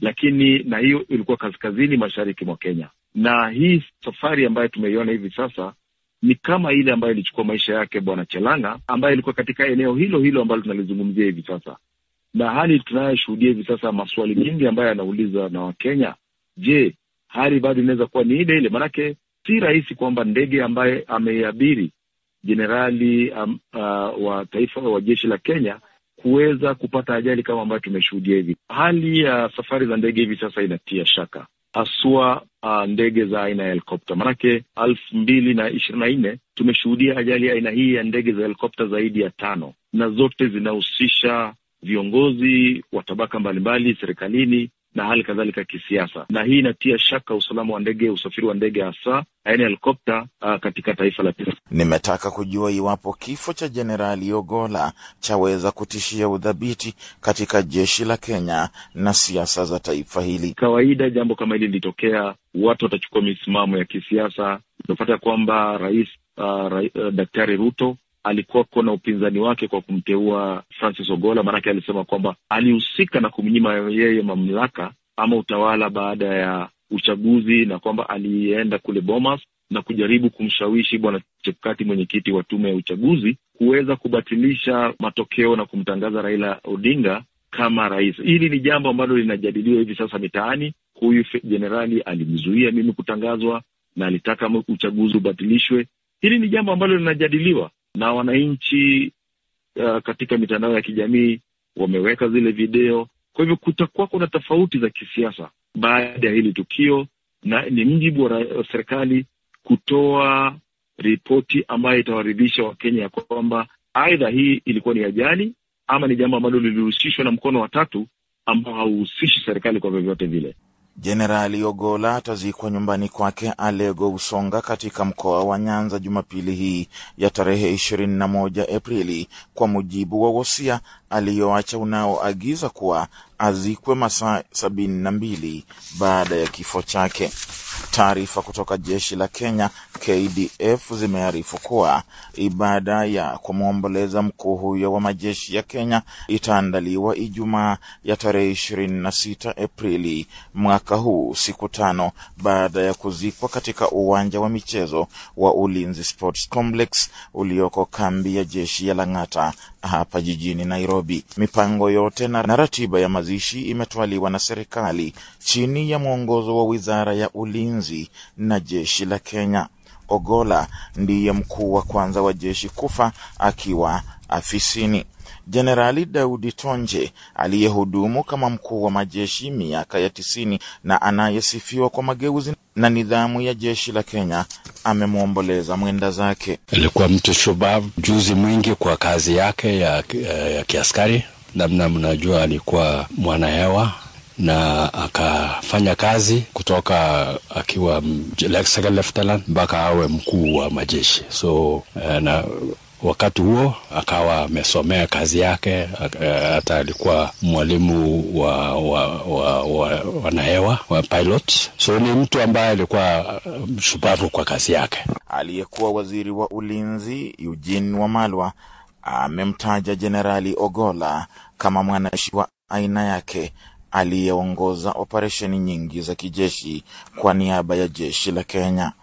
lakini na hiyo ilikuwa kaskazini mashariki mwa Kenya. Na hii safari ambayo tumeiona hivi sasa ni kama ile ambayo ilichukua maisha yake Bwana Chelanga ambaye ilikuwa katika eneo hilo hilo ambalo tunalizungumzia hivi sasa, na hali tunayoshuhudia hivi sasa, maswali mengi ambayo yanauliza na Wakenya, je, hali bado inaweza kuwa ni ile ile? Maanake si rahisi kwamba ndege ambaye ameiabiri jenerali um, uh, wa taifa wa jeshi la Kenya kuweza kupata ajali kama ambayo tumeshuhudia hivi. Hali ya uh, safari za ndege hivi sasa inatia shaka, haswa uh, ndege za aina ya helikopta. Maanake elfu mbili na ishirini na nne tumeshuhudia ajali ya aina hii ya ndege za helikopta zaidi ya tano, na zote zinahusisha viongozi wa tabaka mbalimbali serikalini na hali kadhalika kisiasa, na hii inatia shaka usalama wa ndege, usafiri wa ndege hasa aina ya helikopta uh, katika taifa la Kenya.
Nimetaka kujua iwapo kifo cha Jenerali Ogola chaweza kutishia udhabiti katika jeshi la Kenya na siasa za taifa hili.
Kawaida jambo kama hili lilitokea, watu watachukua misimamo ya kisiasa. Tunapata kwamba rais uh, ra, uh, Daktari Ruto alikuwa na upinzani wake kwa kumteua Francis Ogola, maanake alisema kwamba alihusika na kumnyima yeye mamlaka ama utawala baada ya uchaguzi, na kwamba alienda kule Bomas na kujaribu kumshawishi bwana Chebukati, mwenyekiti wa tume ya uchaguzi, kuweza kubatilisha matokeo na kumtangaza Raila Odinga kama rais. Hili ni jambo ambalo linajadiliwa hivi sasa mitaani. Huyu jenerali alimzuia mimi kutangazwa na alitaka uchaguzi ubatilishwe. Hili ni jambo ambalo linajadiliwa na wananchi uh, katika mitandao ya kijamii wameweka zile video. Kwa hivyo kutakuwa kuna tofauti za kisiasa baada ya hili tukio, na ni mjibu wa serikali kutoa ripoti ambayo itawaridhisha Wakenya ya kwamba aidha hii ilikuwa ni ajali ama ni jambo ambalo lilihusishwa na mkono wa tatu ambao hauhusishi serikali kwa vyovyote vile.
Jenerali Ogola atazikwa nyumbani kwake Alego Usonga katika mkoa wa Nyanza Jumapili hii ya tarehe ishirini na moja Aprili kwa mujibu wa wosia aliyoacha unaoagiza kuwa azikwe masaa sabini na mbili baada ya kifo chake. Taarifa kutoka jeshi la Kenya KDF zimearifu kuwa ibada ya kumwomboleza mkuu huyo wa majeshi ya Kenya itaandaliwa Ijumaa ya tarehe ishirini na sita Aprili mwaka huu, siku tano baada ya kuzikwa katika uwanja wa michezo wa Ulinzi Sports Complex ulioko kambi ya jeshi ya Lang'ata hapa jijini Nairobi. Mipango yote na ratiba ya mazishi imetwaliwa na serikali chini ya mwongozo wa wizara ya ulinzi na jeshi la Kenya. Ogola ndiye mkuu wa kwanza wa jeshi kufa akiwa afisini. Jenerali Daudi Tonje aliyehudumu kama mkuu wa majeshi miaka ya tisini na anayesifiwa kwa mageuzi na nidhamu ya jeshi la Kenya amemwomboleza mwenda zake.
Alikuwa mtu shubavu, juzi mwingi kwa kazi yake ya, ya, ya kiaskari. Namna mnajua alikuwa mwanahewa na akafanya kazi kutoka akiwa second lieutenant mpaka awe mkuu wa majeshi so na wakati huo akawa amesomea kazi yake, hata alikuwa mwalimu wa, wa, wa, wa wanahewa wa pilot. So ni mtu ambaye alikuwa shupavu kwa kazi yake.
Aliyekuwa waziri wa ulinzi Eugene Wamalwa amemtaja Jenerali Ogola kama mwanajeshi wa aina yake aliyeongoza operesheni nyingi za kijeshi kwa niaba ya jeshi la Kenya.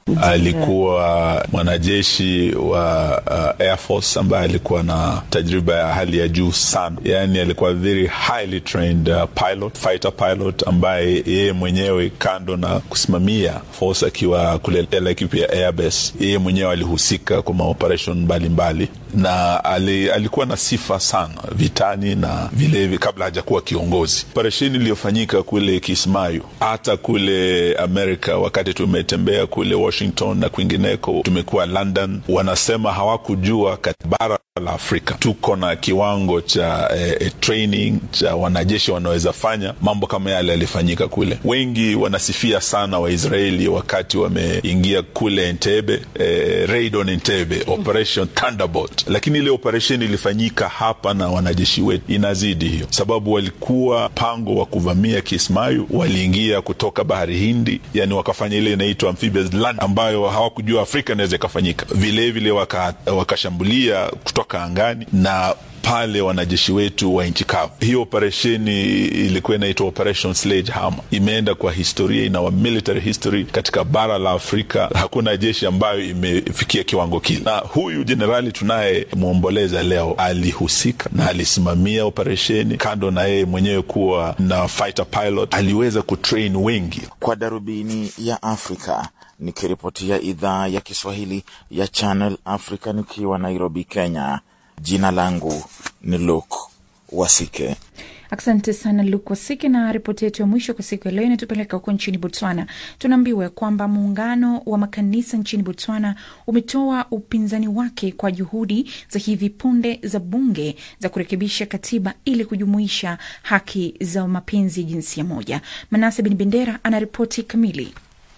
Alikuwa mwanajeshi wa uh, Air Force ambaye alikuwa na tajriba ya hali ya juu sana, yaani alikuwa very highly trained uh, pilot, fighter pilot ambaye yeye mwenyewe kando na kusimamia force akiwa kule Laikipia Air Base, yeye mwenyewe alihusika kwa maoperation mbalimbali na ali, alikuwa na sifa sana vitani na vilevile, kabla hajakuwa kiongozi. Operesheni iliyofanyika kule Kismayu, hata kule Amerika, wakati tumetembea kule Washington na kwingineko, tumekuwa London, wanasema hawakujua bara la Afrika tuko na kiwango cha eh, training cha wanajeshi wanaweza fanya mambo kama yale yalifanyika kule. Wengi wanasifia sana Waisraeli wakati wameingia kule Entebbe, eh, raid on Entebbe, operation Thunderbolt, lakini ile operation ilifanyika hapa na wanajeshi wetu inazidi hiyo, sababu walikuwa pango wa kuvamia Kismayu, waliingia kutoka bahari Hindi, yani wakafanya ile inaitwa amphibious land ambayo hawakujua Afrika inaweza ikafanyika. Vilevile wakashambulia waka kutoka angani na pale wanajeshi wetu wa nchi kavu. Hiyo operesheni ilikuwa inaitwa Operation Sledgehammer, imeenda kwa historia, ina wa military history katika bara la Afrika. Hakuna jeshi ambayo imefikia kiwango kile, na huyu jenerali tunayemwomboleza leo alihusika na alisimamia operesheni. Kando na yeye mwenyewe kuwa na fighter pilot, aliweza kutrain wengi.
Kwa darubini ya Afrika nikiripotia idhaa ya Kiswahili ya Channel Africa nikiwa Nairobi, Kenya. Jina langu ni Luke Wasike.
Asante sana Luke Wasike. Na ripoti yetu ya mwisho kwa siku ya leo inatupeleka huko nchini Botswana. Tunaambiwa ya kwamba muungano wa makanisa nchini Botswana umetoa upinzani wake kwa juhudi za hivi punde za bunge za kurekebisha katiba ili kujumuisha haki za mapenzi ya jinsia moja. Manase Bin Bendera ana ripoti kamili.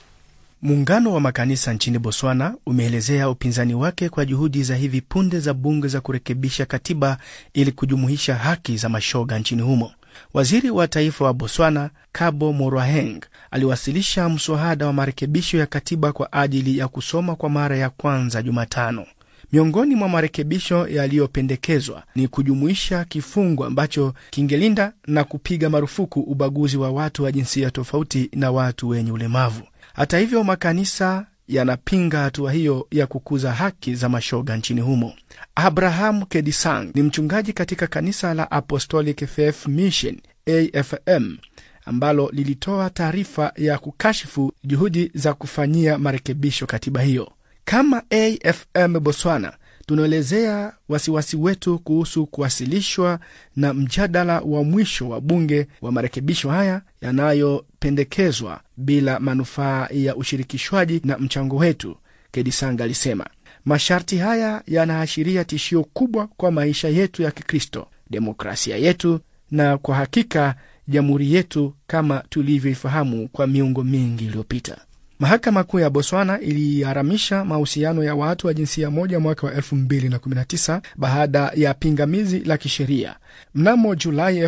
Muungano wa makanisa nchini Botswana umeelezea upinzani wake kwa juhudi za hivi punde za bunge za kurekebisha katiba ili kujumuisha haki za mashoga nchini humo. Waziri wa taifa wa Botswana Kabo Moraheng aliwasilisha mswada wa marekebisho ya katiba kwa ajili ya kusoma kwa mara ya kwanza Jumatano. Miongoni mwa marekebisho yaliyopendekezwa ni kujumuisha kifungu ambacho kingelinda na kupiga marufuku ubaguzi wa watu wa jinsia tofauti na watu wenye ulemavu. Hata hivyo, makanisa yanapinga hatua hiyo ya kukuza haki za mashoga nchini humo. Abraham Kedisang ni mchungaji katika kanisa la Apostolic Faith Mission AFM ambalo lilitoa taarifa ya kukashifu juhudi za kufanyia marekebisho katiba hiyo. Kama AFM Botswana tunaelezea wasiwasi wetu kuhusu kuwasilishwa na mjadala wa mwisho wa bunge wa marekebisho haya yanayopendekezwa bila manufaa ya ushirikishwaji na mchango wetu, Kedisanga alisema. Masharti haya yanaashiria tishio kubwa kwa maisha yetu ya Kikristo, demokrasia yetu na kwa hakika jamhuri yetu kama tulivyoifahamu kwa miongo mingi iliyopita. Mahakama Kuu ya Botswana iliharamisha mahusiano ya watu wa jinsia moja mwaka wa 2019 baada ya pingamizi la kisheria. Mnamo Julai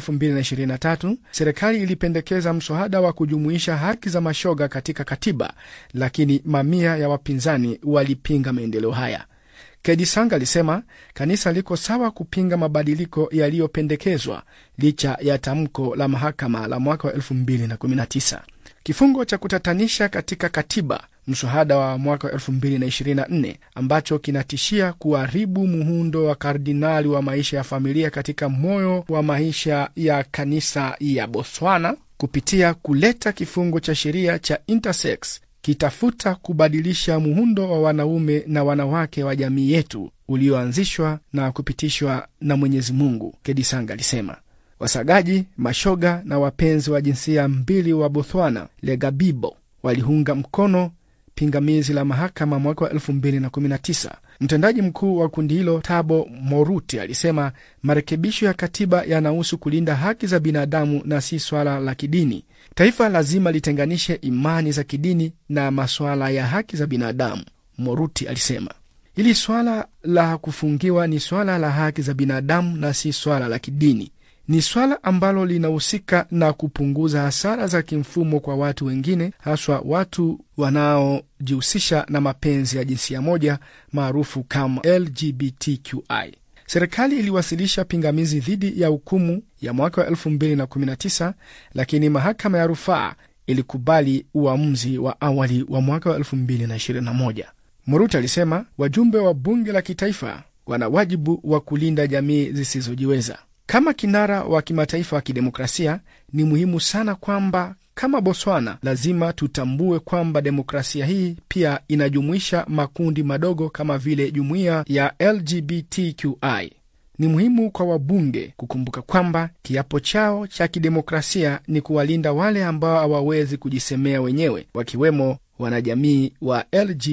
2023 serikali ilipendekeza mswada wa kujumuisha haki za mashoga katika katiba, lakini mamia ya wapinzani walipinga maendeleo haya. Kedisanga alisema kanisa liko sawa kupinga mabadiliko yaliyopendekezwa licha ya tamko la mahakama la mwaka wa 2019. Kifungo cha kutatanisha katika katiba mswada wa mwaka wa 2024 ambacho kinatishia kuharibu muundo wa kardinali wa maisha ya familia katika moyo wa maisha ya kanisa ya Botswana kupitia kuleta kifungo cha sheria cha intersex kitafuta kubadilisha muundo wa wanaume na wanawake wa jamii yetu ulioanzishwa na kupitishwa na Mwenyezi Mungu, Kedisanga alisema. Wasagaji, mashoga na wapenzi wa jinsia mbili wa Botswana, Legabibo, waliunga mkono pingamizi la mahakama mwaka wa 2019. Mtendaji mkuu wa kundi hilo Tabo Moruti alisema marekebisho ya katiba yanahusu kulinda haki za binadamu na si swala la kidini. Taifa lazima litenganishe imani za kidini na masuala ya haki za binadamu, Moruti alisema. Hili swala la kufungiwa ni swala la haki za binadamu na si swala la kidini. Ni swala ambalo linahusika na kupunguza hasara za kimfumo kwa watu wengine, haswa watu wanaojihusisha na mapenzi ya jinsia moja maarufu kama LGBTQI. Serikali iliwasilisha pingamizi dhidi ya hukumu ya mwaka wa 2019 lakini mahakama ya rufaa ilikubali uamuzi wa awali wa mwaka wa 2021. Muruti alisema wajumbe wa bunge la kitaifa wana wajibu wa kulinda jamii zisizojiweza. Kama kinara wa kimataifa wa kidemokrasia, ni muhimu sana kwamba kama Botswana lazima tutambue kwamba demokrasia hii pia inajumuisha makundi madogo kama vile jumuiya ya LGBTQI. Ni muhimu kwa wabunge kukumbuka kwamba kiapo chao cha kidemokrasia ni kuwalinda wale ambao hawawezi kujisemea wenyewe, wakiwemo wanajamii wa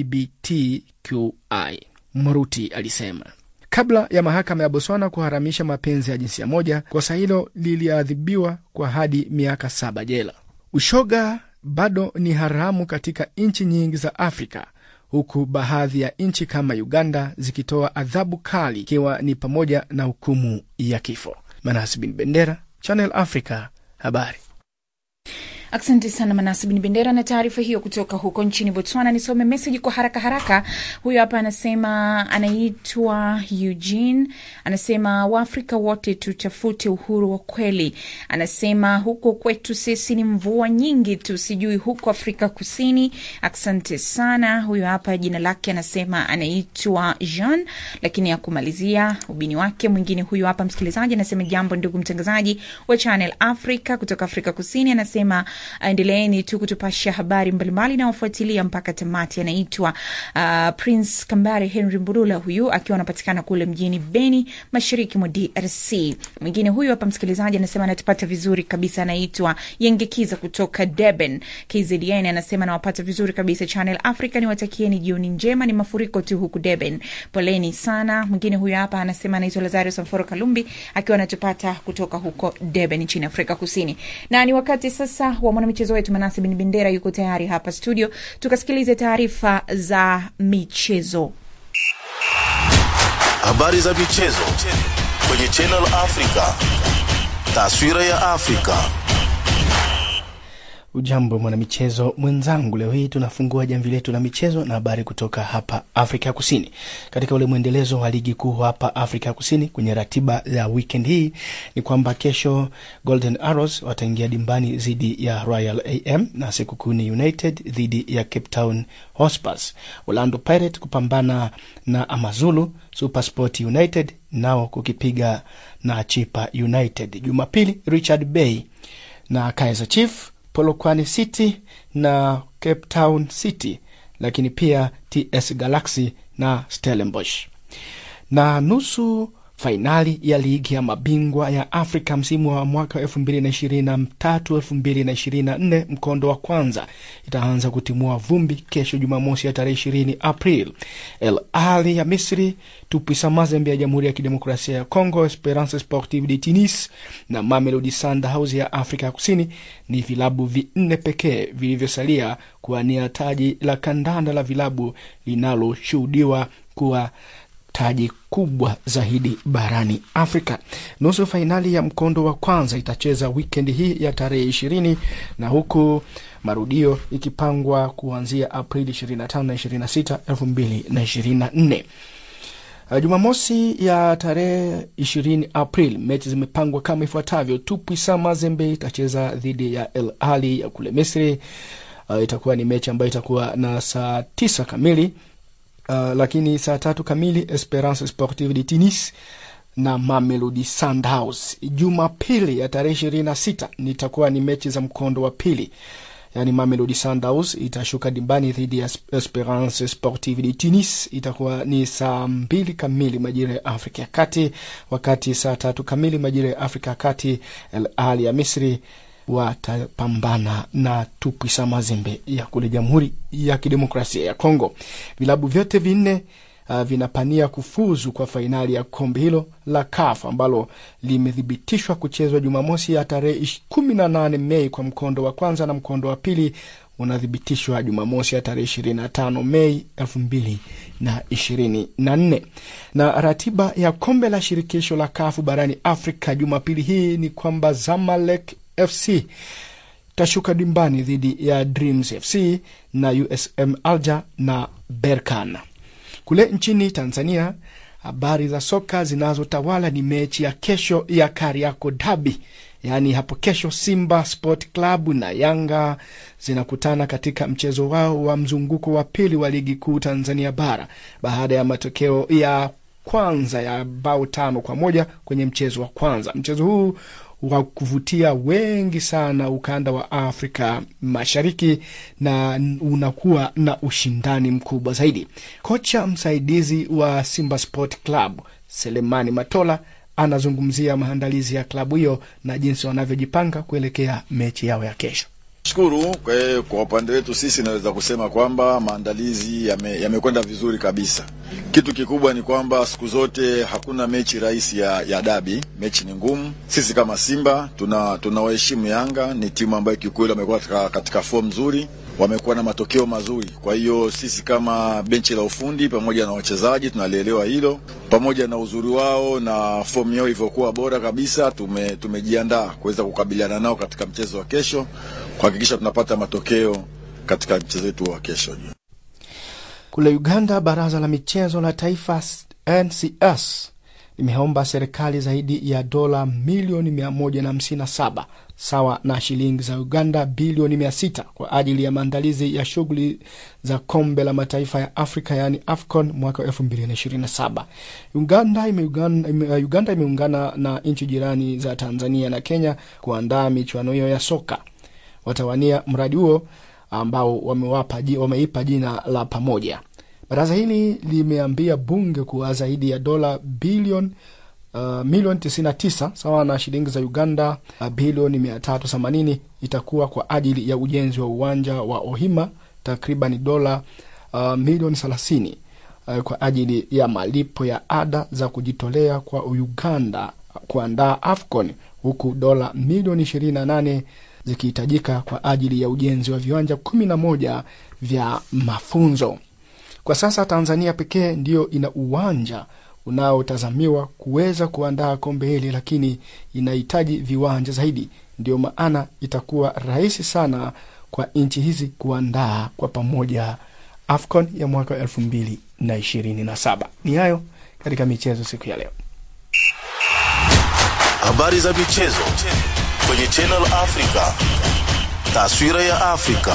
LGBTQI, Moruti alisema. Kabla ya mahakama ya Botswana kuharamisha mapenzi ya jinsia moja, kosa hilo liliadhibiwa kwa hadi miaka saba jela. Ushoga bado ni haramu katika nchi nyingi za Afrika, huku baadhi ya nchi kama Uganda zikitoa adhabu kali, ikiwa ni pamoja na hukumu ya kifo. Manas bin Bendera, Channel Africa, habari.
Asante sana Manasi Bin Bendera na taarifa hiyo kutoka huko nchini Botswana. Nisome meseji kwa haraka haraka. Huyo hapa anasema, anaitwa Eugene, anasema Waafrika wote tutafute uhuru wa kweli. Anasema huko kwetu sisi ni mvua nyingi tu, sijui huko Afrika Kusini. Asante sana. Huyo hapa jina lake anasema anaitwa Jean, lakini akumalizia ubini wake. Mwingine huyo hapa msikilizaji anasema, jambo ndugu mtangazaji wa Channel Africa kutoka Afrika Kusini, anasema endeleeni tu kutupasha habari mbalimbali na wafuatilia mpaka tamati. Anaitwa uh, Prince Kambare Henry Mburula, huyu akiwa anapatikana kule mjini Beni, mashariki mwa DRC. Mwingine huyu hapa msikilizaji anasema anatupata vizuri kabisa, anaitwa Yengekiza kutoka Durban KZN, anasema nawapata vizuri kabisa Channel Africa, niwatakieni jioni njema. Ni mafuriko tu huku Durban, poleni sana. Mwingine huyu hapa anasema anaitwa Lazario Samforo Kalumbi akiwa anatupata kutoka huko Durban nchini Afrika Kusini, na ni wakati sasa wa mwanamichezo wetu Manasi Bin Bendera yuko tayari hapa studio, tukasikilize taarifa za michezo.
Habari za michezo kwenye Channel Africa. Taswira ya Afrika.
Ujambo mwanamichezo mwenzangu, leo hii tunafungua jamvi letu la michezo na habari kutoka hapa Afrika Kusini. Katika ule mwendelezo wa ligi kuu hapa Afrika Kusini, kwenye ratiba ya weekend hii ni kwamba kesho Golden Arrows wataingia dimbani dhidi ya Royal AM na Sekukuni United dhidi ya Cape Town Hotspurs. Orlando Pirates kupambana na Amazulu, Supersport United nao kukipiga na Chipa United. Jumapili Richard Bay na Kaizer Chief Polokwane City na Cape Town City, lakini pia TS Galaxy na Stellenbosch. Na nusu fainali ya ligi ya mabingwa ya Afrika msimu wa mwaka elfu mbili na ishirini na tatu elfu mbili na ishirini na nne mkondo wa kwanza itaanza kutimua vumbi kesho Jumamosi ya tarehe ishirini April. El Ahly ya Misri, Tupisa Mazembe ya Jamhuri ya Kidemokrasia ya Congo, Esperance Sportive de Tunis na Mamelodi Sundowns ya Afrika ya Kusini ni vilabu vinne pekee vilivyosalia kuwania taji la kandanda la vilabu linaloshuhudiwa kuwa taji kubwa zaidi barani Afrika. Nusu fainali ya mkondo wa kwanza itacheza wikendi hii ya tarehe ishirini na huku marudio ikipangwa kuanzia Aprili 25 na 26, 2024. Jumamosi ya tarehe 20 April, mechi zimepangwa kama ifuatavyo: Tupwisa Mazembe itacheza dhidi ya El Ahly ya kule Misri. Uh, itakuwa ni mechi ambayo itakuwa na saa tisa kamili. Uh, lakini saa tatu kamili Esperance Sportive de Tunis na Mamelodi Sundowns. Jumapili ya tarehe ishirini na sita nitakuwa ni mechi za mkondo wa pili, yaani Mamelodi Sundowns itashuka dimbani dhidi ya Esperance Sportive de Tunis, itakuwa ni saa mbili kamili majira ya Afrika ya Kati, wakati saa tatu kamili majira ya Afrika ya Kati El Ahly ya Misri watapambana na Tupwisa Mazembe ya kule Jamhuri ya Kidemokrasia ya Kongo. Vilabu vyote vinne uh, vinapania kufuzu kwa fainali ya kombe hilo la CAF ambalo limethibitishwa kuchezwa Jumamosi ya tarehe kumi na nane Mei kwa mkondo wa kwanza na mkondo wa pili unathibitishwa Jumamosi ya tarehe ishirini na tano Mei elfu mbili na ishirini na nne. Na ratiba ya kombe la shirikisho la kafu barani Afrika Jumapili hii ni kwamba Zamalek FC tashuka dimbani dhidi ya Dreams FC na USM Alger na Berkan. Kule nchini Tanzania, habari za soka zinazotawala ni mechi ya kesho ya Kariako Dabi, yaani hapo kesho Simba Sport Club na Yanga zinakutana katika mchezo wao wa mzunguko wa pili wa ligi kuu Tanzania bara baada ya matokeo ya kwanza ya bao tano kwa moja kwenye mchezo wa kwanza. Mchezo huu wa kuvutia wengi sana ukanda wa Afrika Mashariki na unakuwa na ushindani mkubwa zaidi. Kocha msaidizi wa Simba Sport Club Selemani Matola anazungumzia maandalizi ya klabu hiyo na jinsi wanavyojipanga kuelekea mechi yao ya kesho.
Shukuru kwa, kwa upande wetu sisi naweza kusema kwamba maandalizi yamekwenda yame vizuri kabisa. Kitu kikubwa ni kwamba siku zote hakuna mechi rahisi ya, ya dabi. Mechi ni ngumu. Sisi kama Simba tuna tunawaheshimu Yanga, ni timu ambayo kiukweli wamekuwa katika, katika form nzuri, wamekuwa na matokeo mazuri. Kwa hiyo sisi kama benchi la ufundi pamoja na wachezaji tunalielewa hilo, pamoja na uzuri wao na fomu yao ilivyokuwa bora kabisa, tume tumejiandaa kuweza kukabiliana nao katika mchezo wa kesho kuhakikisha tunapata matokeo katika mchezo wetu wa kesho.
Kule Uganda, baraza la michezo la taifa NCS limeomba serikali zaidi ya dola milioni 157 sawa na shilingi za Uganda bilioni 600 kwa ajili ya maandalizi ya shughuli za kombe la mataifa ya Afrika yaani AFCON mwaka 2027. Uganda imeungana, Uganda imeungana na nchi jirani za Tanzania na Kenya kuandaa michuano hiyo ya soka. Watawania mradi huo ambao wamewapa wameipa jina la pamoja. Baraza hili limeambia bunge kuwa zaidi ya dola bilioni uh, milioni 99 sawa na shilingi za Uganda uh, bilioni 380 itakuwa kwa ajili ya ujenzi wa uwanja wa Ohima, takriban dola uh, milioni 30 uh, kwa ajili ya malipo ya ada za kujitolea kwa Uganda kuandaa AFCON, huku dola milioni 28 zikihitajika kwa ajili ya ujenzi wa viwanja 11 vya mafunzo. Kwa sasa Tanzania pekee ndiyo ina uwanja unaotazamiwa kuweza kuandaa kombe hili, lakini inahitaji viwanja zaidi. Ndiyo maana itakuwa rahisi sana kwa nchi hizi kuandaa kwa pamoja AFCON ya mwaka elfu mbili na ishirini na saba. Ni hayo katika michezo siku ya leo.
Habari za michezo kwenye Channel Africa, taswira ya Afrika.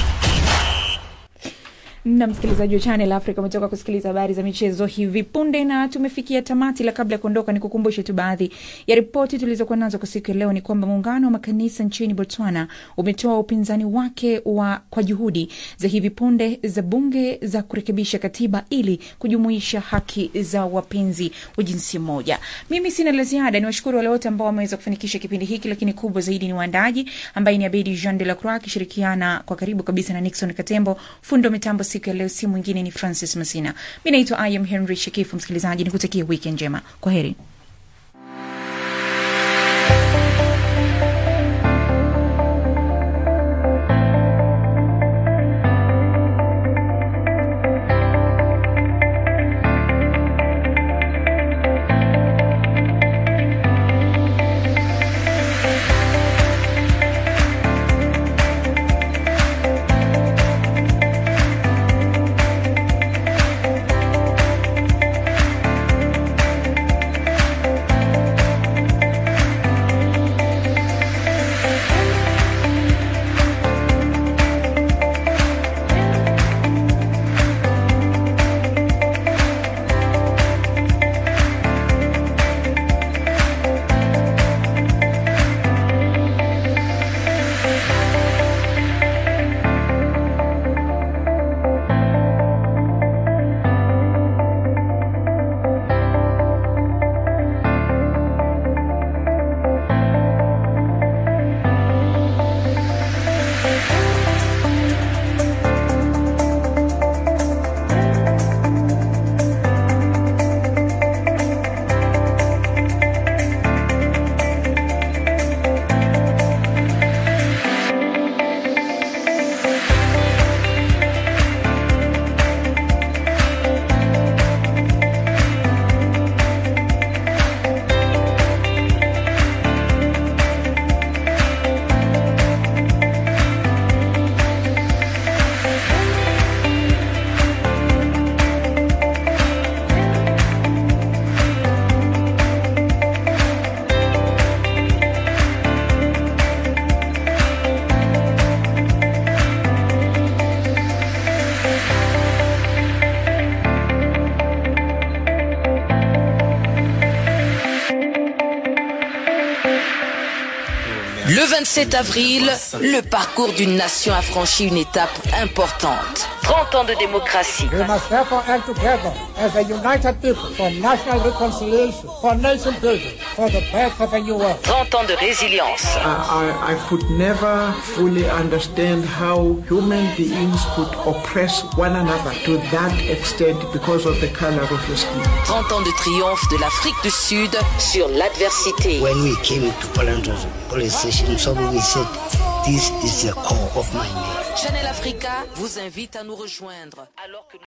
na msikilizaji wa Channel Africa umetoka kusikiliza habari za michezo hivi punde, na tumefikia tamati. La kabla ya kuondoka, ni kukumbushe tu baadhi ya ripoti tulizokuwa nazo kwa siku ya leo. Ni kwamba muungano wa makanisa nchini Botswana umetoa upinzani wake wa kwa juhudi za hivi punde za bunge za kurekebisha katiba ili kujumuisha haki za wapenzi wa jinsia moja. Mimi sina la ziada, ni washukuru wale wote ambao wameweza kufanikisha kipindi hiki, lakini kubwa zaidi ni waandaji ambaye ni Abedi Jean de la Croix akishirikiana kwa karibu kabisa na Nixon Katembo, fundo mitambo siku ya leo si mwingine ni Francis Masina. Mi naitwa I am Henry Shekifu. Msikilizaji, nikutakia weekend njema, kwa heri.
Le 27 avril, le parcours d'une nation a franchi une étape importante. 30 ans de démocratie.
We must therefore act together as a united people for national reconciliation, for nation building, for the birth of a new world.
30 ans de résilience.
I, I, I could never fully understand how human beings could oppress one another to that extent because of the color of your skin.
30 ans de triomphe de l'Afrique du Sud sur l'adversité.
When we came to Poland police station, somebody said, this is the core of my name.
Channel Africa vous invite à nous rejoindre alors que